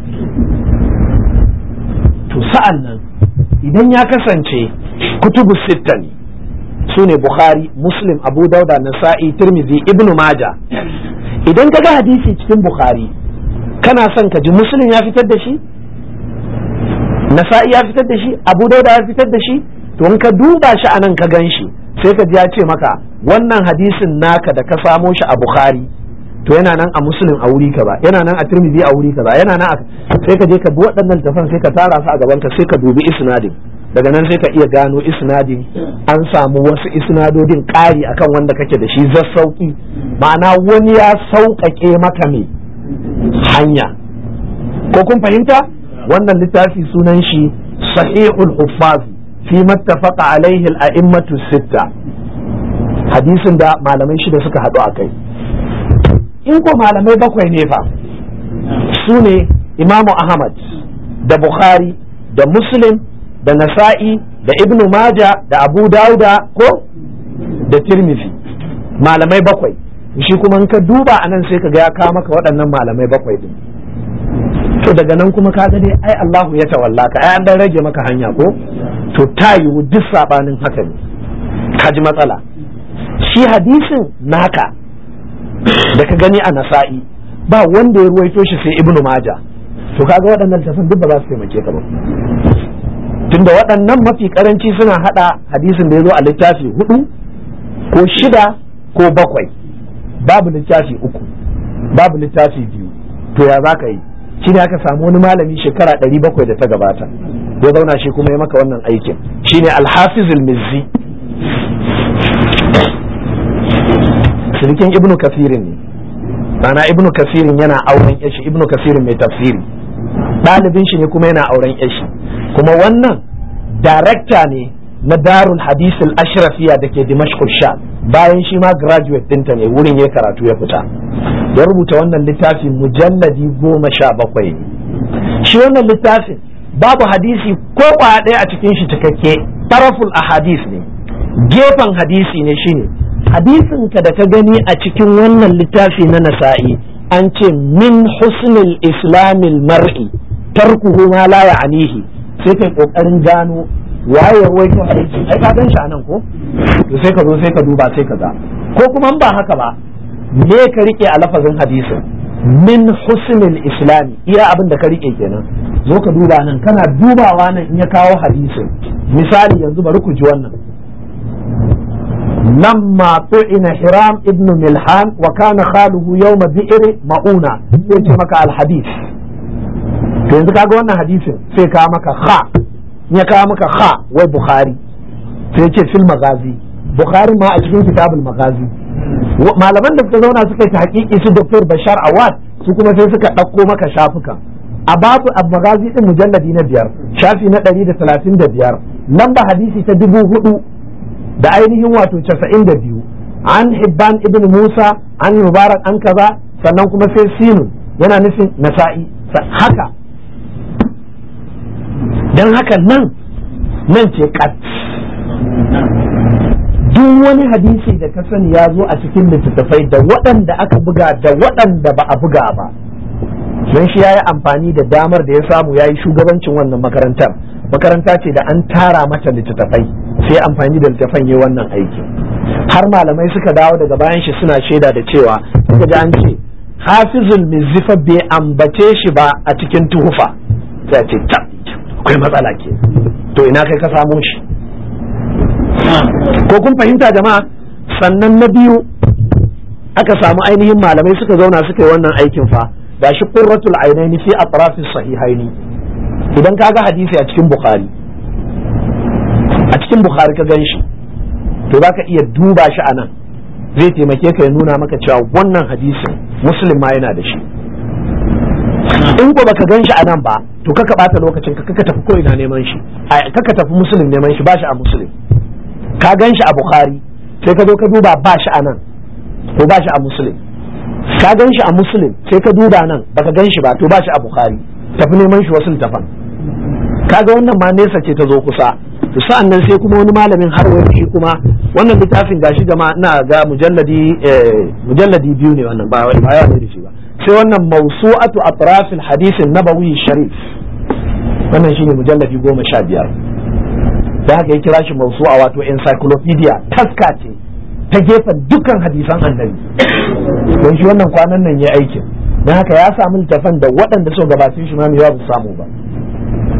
A: to sa'an nan idan ya kasance kutubu sitta ne su ne Bukhari, Muslim, Abu Dauda, Nasa'i, Tirmidhi, Ibn Maja. Idan ka ga hadisi cikin Bukhari, kana son ka ji Muslim ya fitar da shi? nasa'i ya fitar da shi abu dauda ya fitar da shi to in ka duba shi a nan ka gan shi sai ka ji ya ce maka wannan hadisin naka da ka samo shi a bukhari to yana nan a muslim a wuri kaza yana nan a tirmidhi a wuri kaza yana nan sai ka je ka bi waɗannan tafan sai ka tara su a gaban ka sai ka dubi isnadin daga nan sai ka iya gano isnadin an samu wasu isnadodin ƙari akan wanda kake da shi zassauki ma'ana wani ya sauƙaƙe maka me hanya ko kun fahimta wannan littafi sunan shi sahihul huffaz fi mattafaqa alaihi al-a'immatu sitta hadisin da malamai shida suka haɗu a kai in ko malamai bakwai ne fa su ne imamu ahmad da bukhari da muslim da nasa'i da ibnu maja da abu dauda ko da tirmidhi malamai bakwai shi kuma in ka duba a nan sai ka ga ya kawo maka waɗannan malamai bakwai din to daga nan kuma ka dai ai Allahu ya tawalla ka ai an dan rage maka hanya ko to ta yiwu duk sabanin haka ne ka ji matsala shi hadisin naka da ka gani a nasa'i ba wanda ya ruwaito shi sai ibnu maja to kaga waɗannan tafin duk ba za su taimake ka ba tunda waɗannan mafi karanci suna hada hadisin da ya zo a littafi hudu ko shida ko bakwai babu littafi uku babu littafi biyu to ya za ka yi shi ne aka samu wani malami shekara ɗari bakwai da ta gabata ya zauna shi kuma ya maka wannan aikin shine alhafizul mizzi sirikin ibnu kasirin ne mana ibnu kasirin yana auren yashi ibnu kasirin mai tafsiri ɗalibin shi ne kuma yana auren yashi kuma wannan darakta ne na darul hadisul ashrafiya da ke dimashq sha bayan shi ma graduate ɗinta ne wurin ya karatu ya fita ya rubuta wannan littafin mujalladi goma sha bakwai ne shi wannan littafin babu hadisi ko kwaya ɗaya a cikin shi cikakke taraful ahadis ne gefen hadisi ne shine hadisin ka da ka gani a cikin wannan littafi na nasa'i an ce min husnil islamil mar'i tarkuhu ma la ya'nihi sai kai kokarin gano waye ruwaito hadisi ai ka gan shi anan ko to sai ka zo sai ka duba sai ka ga ko kuma ba haka ba me ka rike a lafazin hadisin min husnil islami iya abin da ka rike kenan zo ka duba nan kana dubawa nan in ya kawo hadisin misali yanzu bari ku ji wannan لما طعن حرام ابن ملحان وكان خاله يوم بئر مؤونة يجي مكا الحديث yanzu kaga wannan hadisin sai ka maka kha ya kawo maka kha wai bukhari sai ce fil magazi bukhari ma a cikin kitabul magazi malaman da suka zauna suka yi hakiki su dr bashar awad su kuma sai suka ɗauko maka shafukan a babu magazi din mujalladi na biyar shafi na ɗari da talatin da biyar lamba hadisi ta dubu hudu da ainihin wato casa'in da biyu an hibban ibn musa an mubarak an kaza sannan kuma sai sinun yana nufin nasa'i haka don haka nan nan ce kat duk wani hadisi da ka sani ya zo a cikin littattafai da waɗanda aka buga da waɗanda ba a buga ba don shi ya yi amfani da damar da ya samu ya yi shugabancin wannan makarantar makaranta ce da an tara mata littattafai sai amfani da littattafan yi wannan aiki har malamai suka dawo daga bayan shi suna shaida da cewa suka ji an ce hafizul mizifa bai ambace shi ba a cikin tuhufa sai ce ta akwai matsala ke to ina kai ka samo shi ko kun fahimta jama'a sannan na biyu aka samu ainihin malamai suka zauna suka yi wannan aikin fa gashi qurratul ainaini fi atrafis sahihaini idan ka ga hadisi a cikin bukhari a cikin bukhari ka gan shi to za ka iya duba shi a nan zai taimake ka ya nuna maka cewa wannan hadisin muslim ma yana da shi in ko baka gan shi a nan ba to kaka bata lokacin ka kaka tafi ko'ina neman shi kaka tafi muslim neman shi ba shi a muslim ka gan shi a bukhari sai ka zo ka duba ba shi a nan to ba shi a muslim ka gan shi a muslim sai ka duba nan baka gan shi ba to ba shi a bukhari tafi neman shi wasu tafan kaga wannan ma nesa ce ta zo kusa to sa'an nan sai kuma wani malamin har wani shi kuma wannan littafin gashi jama'a ina ga mujalladi mujalladi biyu ne wannan ba ba ya da shi ba sai wannan mawsu'atu atrafil hadisin nabawi sharif wannan shine mujalladi goma sha biyar da haka ya kira shi mawsu'a wato encyclopedia taska ce ta gefen dukkan hadisan annabi don shi wannan kwanan nan ya aikin don haka ya samu littafan da waɗanda suka gabatin shi ma mai yawa samu ba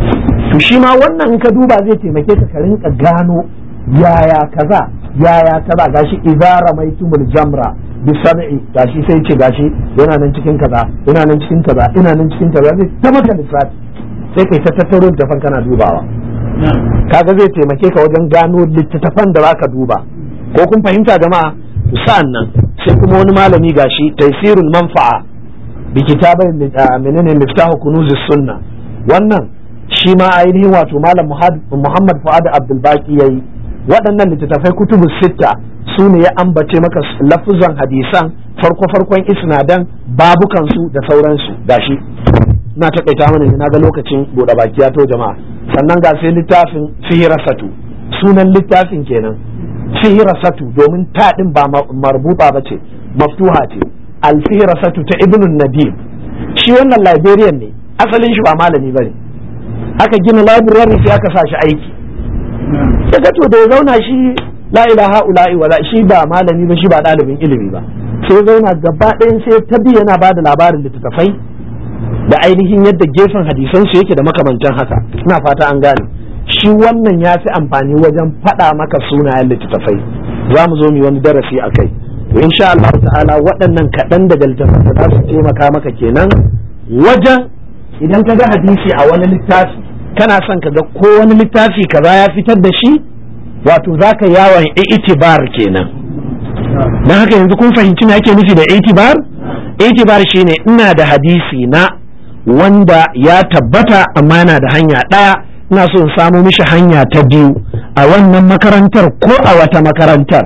A: to shi ma wannan in ka duba zai taimake ka ka rinka gano yaya kaza yaya kaza gashi idza ramaitumul jamra bi sab'i gashi sai ce gashi yana nan cikin kaza yana nan cikin kaza yana nan cikin kaza zai ta maka lissafi sai kai ta tattaro littafan kana dubawa kaga zai taimake ka wajen gano littattafan da zaka duba ko kun fahimta jama'a sa'an nan sai kuma wani malami gashi taisirul manfa'a bi kitabai menene miftahu kunuzis sunna wannan shi ma ainihin wato malam muhammad fuad abdul baki yayi waɗannan littattafai kutubu sitta su ne ya ambace maka lafuzan hadisan farko farkon isnadan babukan su da sauransu gashi na taƙaita mana ne na ga lokacin buɗe baki ya to jama'a sannan ga sai littafin fihirasatu sunan littafin kenan fihirasatu domin taɗin ba marbuta ba ce maftuha ce alfihirasatu ta ibn nadim shi wannan librarian ne asalin shi ba malami ba ne aka gina library sai aka sa shi aiki ya ga to da ya zauna shi la ilaha ula'i wala shi ba malami ba shi ba ɗalibin ilimi ba sai ya zauna gaba ɗayan sai ta bi yana ba da labarin littattafai da ainihin yadda gefen hadisan su yake da makamantan haka ina fata an gane shi wannan ya fi amfani wajen faɗa maka sunayen littattafai za mu zo mu wani darasi a kai insha Allah ta'ala waɗannan kaɗan daga littattafai za su taimaka maka kenan wajen idan ka ga hadisi a wani littafi kana son ka ga ko wani littafi kaza ya fitar da shi wato za ka yawon itibar kenan don haka yanzu kun fahimci me ake nufi da itibar itibar shine ina da hadisi na wanda ya tabbata amma yana da hanya ɗaya ina so in samu mishi hanya ta biyu a wannan makarantar ko a wata makarantar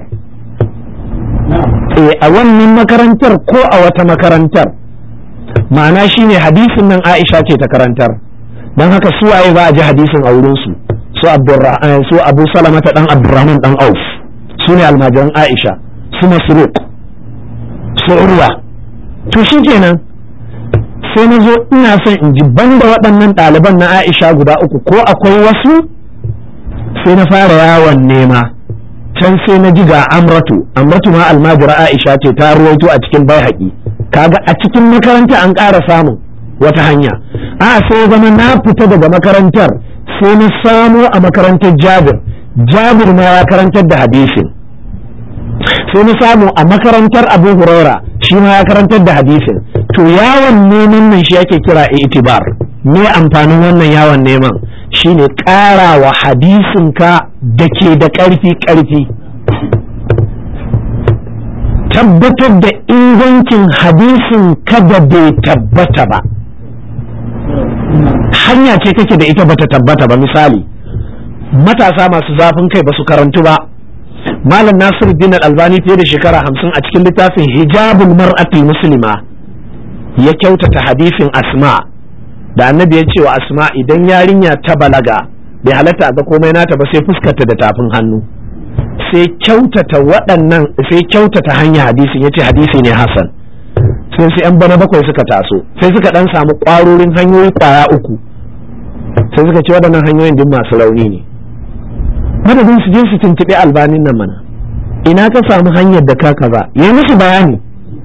A: e a wannan makarantar ko a wata makarantar ma'ana shine hadisin nan Aisha ce ta karantar don haka su waye za a ji hadisin a wurin su su su Abu Salama ta dan Abdurrahman dan Auf su ne almajiran Aisha su Masruq su Urwa to shikenan sai na zo ina son in ji banda waɗannan ɗaliban na Aisha guda uku ko akwai wasu sai na fara yawon nema can sai na ji ga Amratu Amratu ma almajira Aisha ce ta ruwaito a cikin bai kaga a cikin makaranta an ƙara samun wata hanya a sai zama na fita daga makarantar sai na samo a makarantar Jabir Jabir ma ya karantar da hadisin sai na samu a makarantar Abu Huraira shi ma ya karantar da hadisin to yawon neman nan shi ake kira itibar me amfanin wannan yawon neman shine ƙara wa hadisinka da ke da ƙarfi ƙarfi tabbatar da ingancin hadisin kada bai tabbata ba hanya ce kake da ita bata tabbata ba misali matasa masu zafin kai ba su karantu ba malam nasiru dinar albani fiye da shekara hamsin a cikin littafin hijabul mar'atul muslima ya kyautata hadisin asma da annabi ya ce wa asma idan yarinya ta balaga bai halatta ga komai nata ba sai fuskarta da tafin hannu sai kyautata waɗannan sai kyautata hanya hadisin ya ce hadisi ne hasan sai sai yan bana bakwai suka taso sai suka dan samu ƙwarorin hanyoyi kwaya uku sai suka ce waɗannan hanyoyin duk masu rauni ne madadin su je su tuntuɓi albanin nan mana ina ka samu hanyar da ka kaza yi musu bayani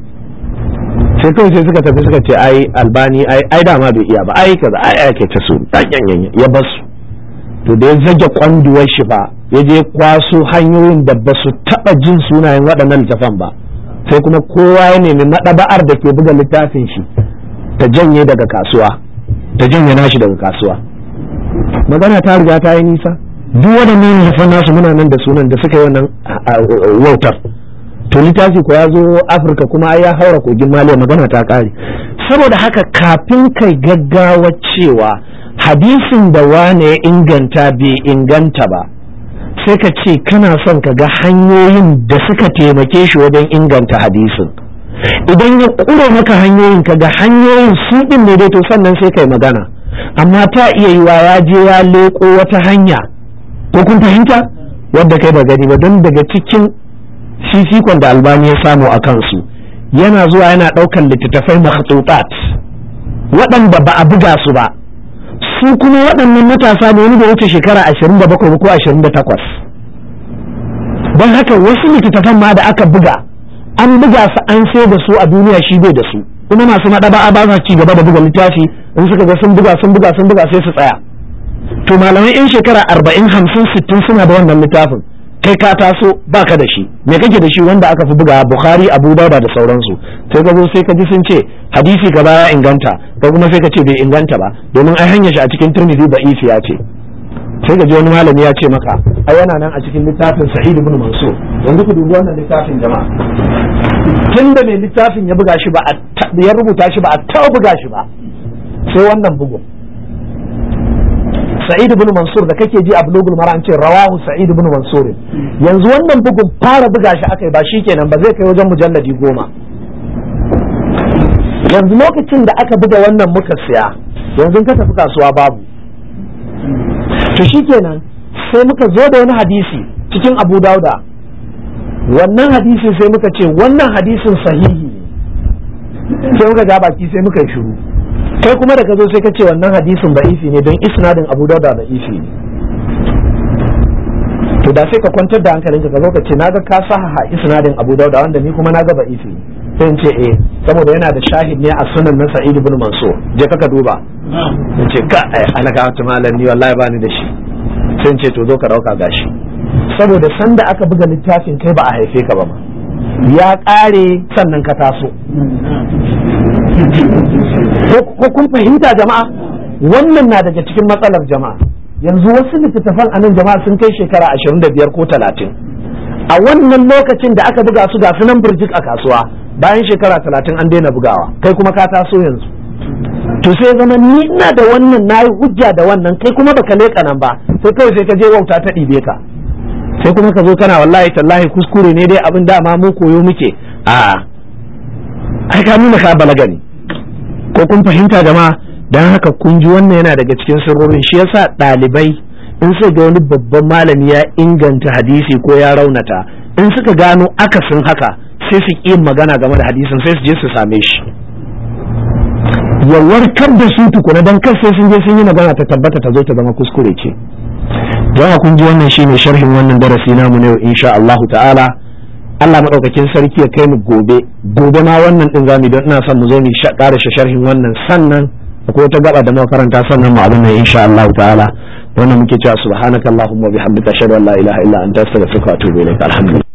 A: sai kawai sai suka tafi suka ce ai albani ai ai dama bai iya ba ai kaza ai ai ke ta su ya basu to da ya zage kwanduwar shi fa ya je kwaso hanyoyin da ba su taɓa jin sunayen waɗannan littafan ba sai kuma kowa ya nemi maɗaba'ar da ke buga littafin shi ta janye daga kasuwa ta janye nashi daga kasuwa magana ta riga ta yi nisa duk waɗannan littafan nasu muna nan da sunan da suka yi wannan wautar to littafi ko ya zo afirka kuma ya haura kogin maliya magana ta ƙare saboda haka kafin kai gaggawa cewa hadisin da wane ya inganta bai inganta ba sai ka ce kana son ka ga hanyoyin da suka taimake shi wajen inganta hadisin idan ya ƙure maka hanyoyin ka ga hanyoyin su ɗin ne dai to sannan sai kai magana amma ta iya yiwa ya je ya leƙo wata hanya ko kun fahimta wadda kai ba gani ba don daga cikin fifikon da albani ya samu a kansu yana zuwa yana ɗaukan littattafai makhtutat waɗanda ba a buga su ba su kuma waɗannan matasa ne wani da wuce shekara ashirin da bakwai ko ashirin da takwas don haka wasu littattafan ma da aka buga an buga su an sai da su a duniya shi bai da su kuma masu maɗaba'a ba sa ci gaba da buga littafi in suka ga sun buga sun buga sun buga sai su tsaya to malamai yan shekara arba'in hamsin sittin suna da wannan littafin kai ka taso baka da shi me kake da shi wanda aka fi buga bukhari abu dauda da sauransu sai ka zo sai ka ji sun ce hadisi ka ya inganta ko kuma sai ka ce bai inganta ba domin ai hanyar shi a cikin turmizi da ya ce sai ka ji wani malami ya ce maka ai yana nan a cikin littafin sa'id ibn mansur yanzu ku dubi wannan littafin jama'a tun da mai littafin ya buga shi ba a ya rubuta shi ba a taɓa buga shi ba sai wannan bugun sa'id ibn mansur da kake ji a bulugul mara an ce rawahu sa'id ibn mansur yanzu wannan bugun fara buga shi akai ba shikenan ba zai kai wajen mujalladi goma yanzu lokacin da aka buga wannan muka siya yanzu ka tafi kasuwa babu to shikenan sai muka zo da wani hadisi cikin abu dauda wannan hadisi sai muka ce wannan hadisin sahihi ne sai muka ga baki sai muka yi shiru kai kuma da ka zo sai ka ce wannan hadisin ba'ifi ne don isnadin abu dauda ba'ifi ne to da sai ka kwantar da hankalinka ka zo ka ce naga ka sahaha isnadin abu dauda wanda ni kuma naga ba'ifi ne sai in ce eh saboda yana da shahid ne a sunan na sa'id ibn mansur je ka duba in ce ka ai alaka wata malam ni wallahi bani da shi sai in ce to zo ka dauka gashi saboda sanda aka buga littafin kai ba a haife ka ba ma ya ƙare sannan ka taso ko kun fahimta jama'a wannan na daga cikin matsalar jama'a yanzu wasu littattafan a nan jama'a sun kai shekara ashirin da biyar ko talatin a wannan lokacin da aka buga su ga su nan birjik a kasuwa bayan shekara talatin an daina bugawa kai kuma ka taso yanzu to sai zama ni ina da wannan na yi hujja da wannan kai kuma baka leƙa nan ba sai kawai sai ka je wauta ta ɗibe ka sai kuma ka zo kana wallahi tallahi kuskure ne dai abin dama mu koyo muke a ai ka nuna ka balaga ne ko kun fahimta jama'a dan haka kun ji wannan yana daga cikin sirrorin shi yasa ɗalibai in suka ga wani babban malami ya inganta hadisi ko ya raunata in suka gano akasin haka sai su ƙi magana game da hadisin sai su je su same shi ya warkar da su tukuna don kar sai sun je sun yi magana ta tabbata ta zo ta zama kuskure ce jama'a kun ji wannan shine sharhin wannan darasi namu ne insha Allahu ta'ala Allah madaukakin sarki ya kai mu gobe gobe ma wannan din zamu don ina son mu zo mu ƙara sharhin wannan sannan akwai wata gaba da makaranta sannan mu abin nan insha Allahu ta'ala wannan muke cewa subhanakallahumma wa bihamdika ashhadu an la ilaha illa anta astaghfiruka wa atubu ilaik alhamdulillah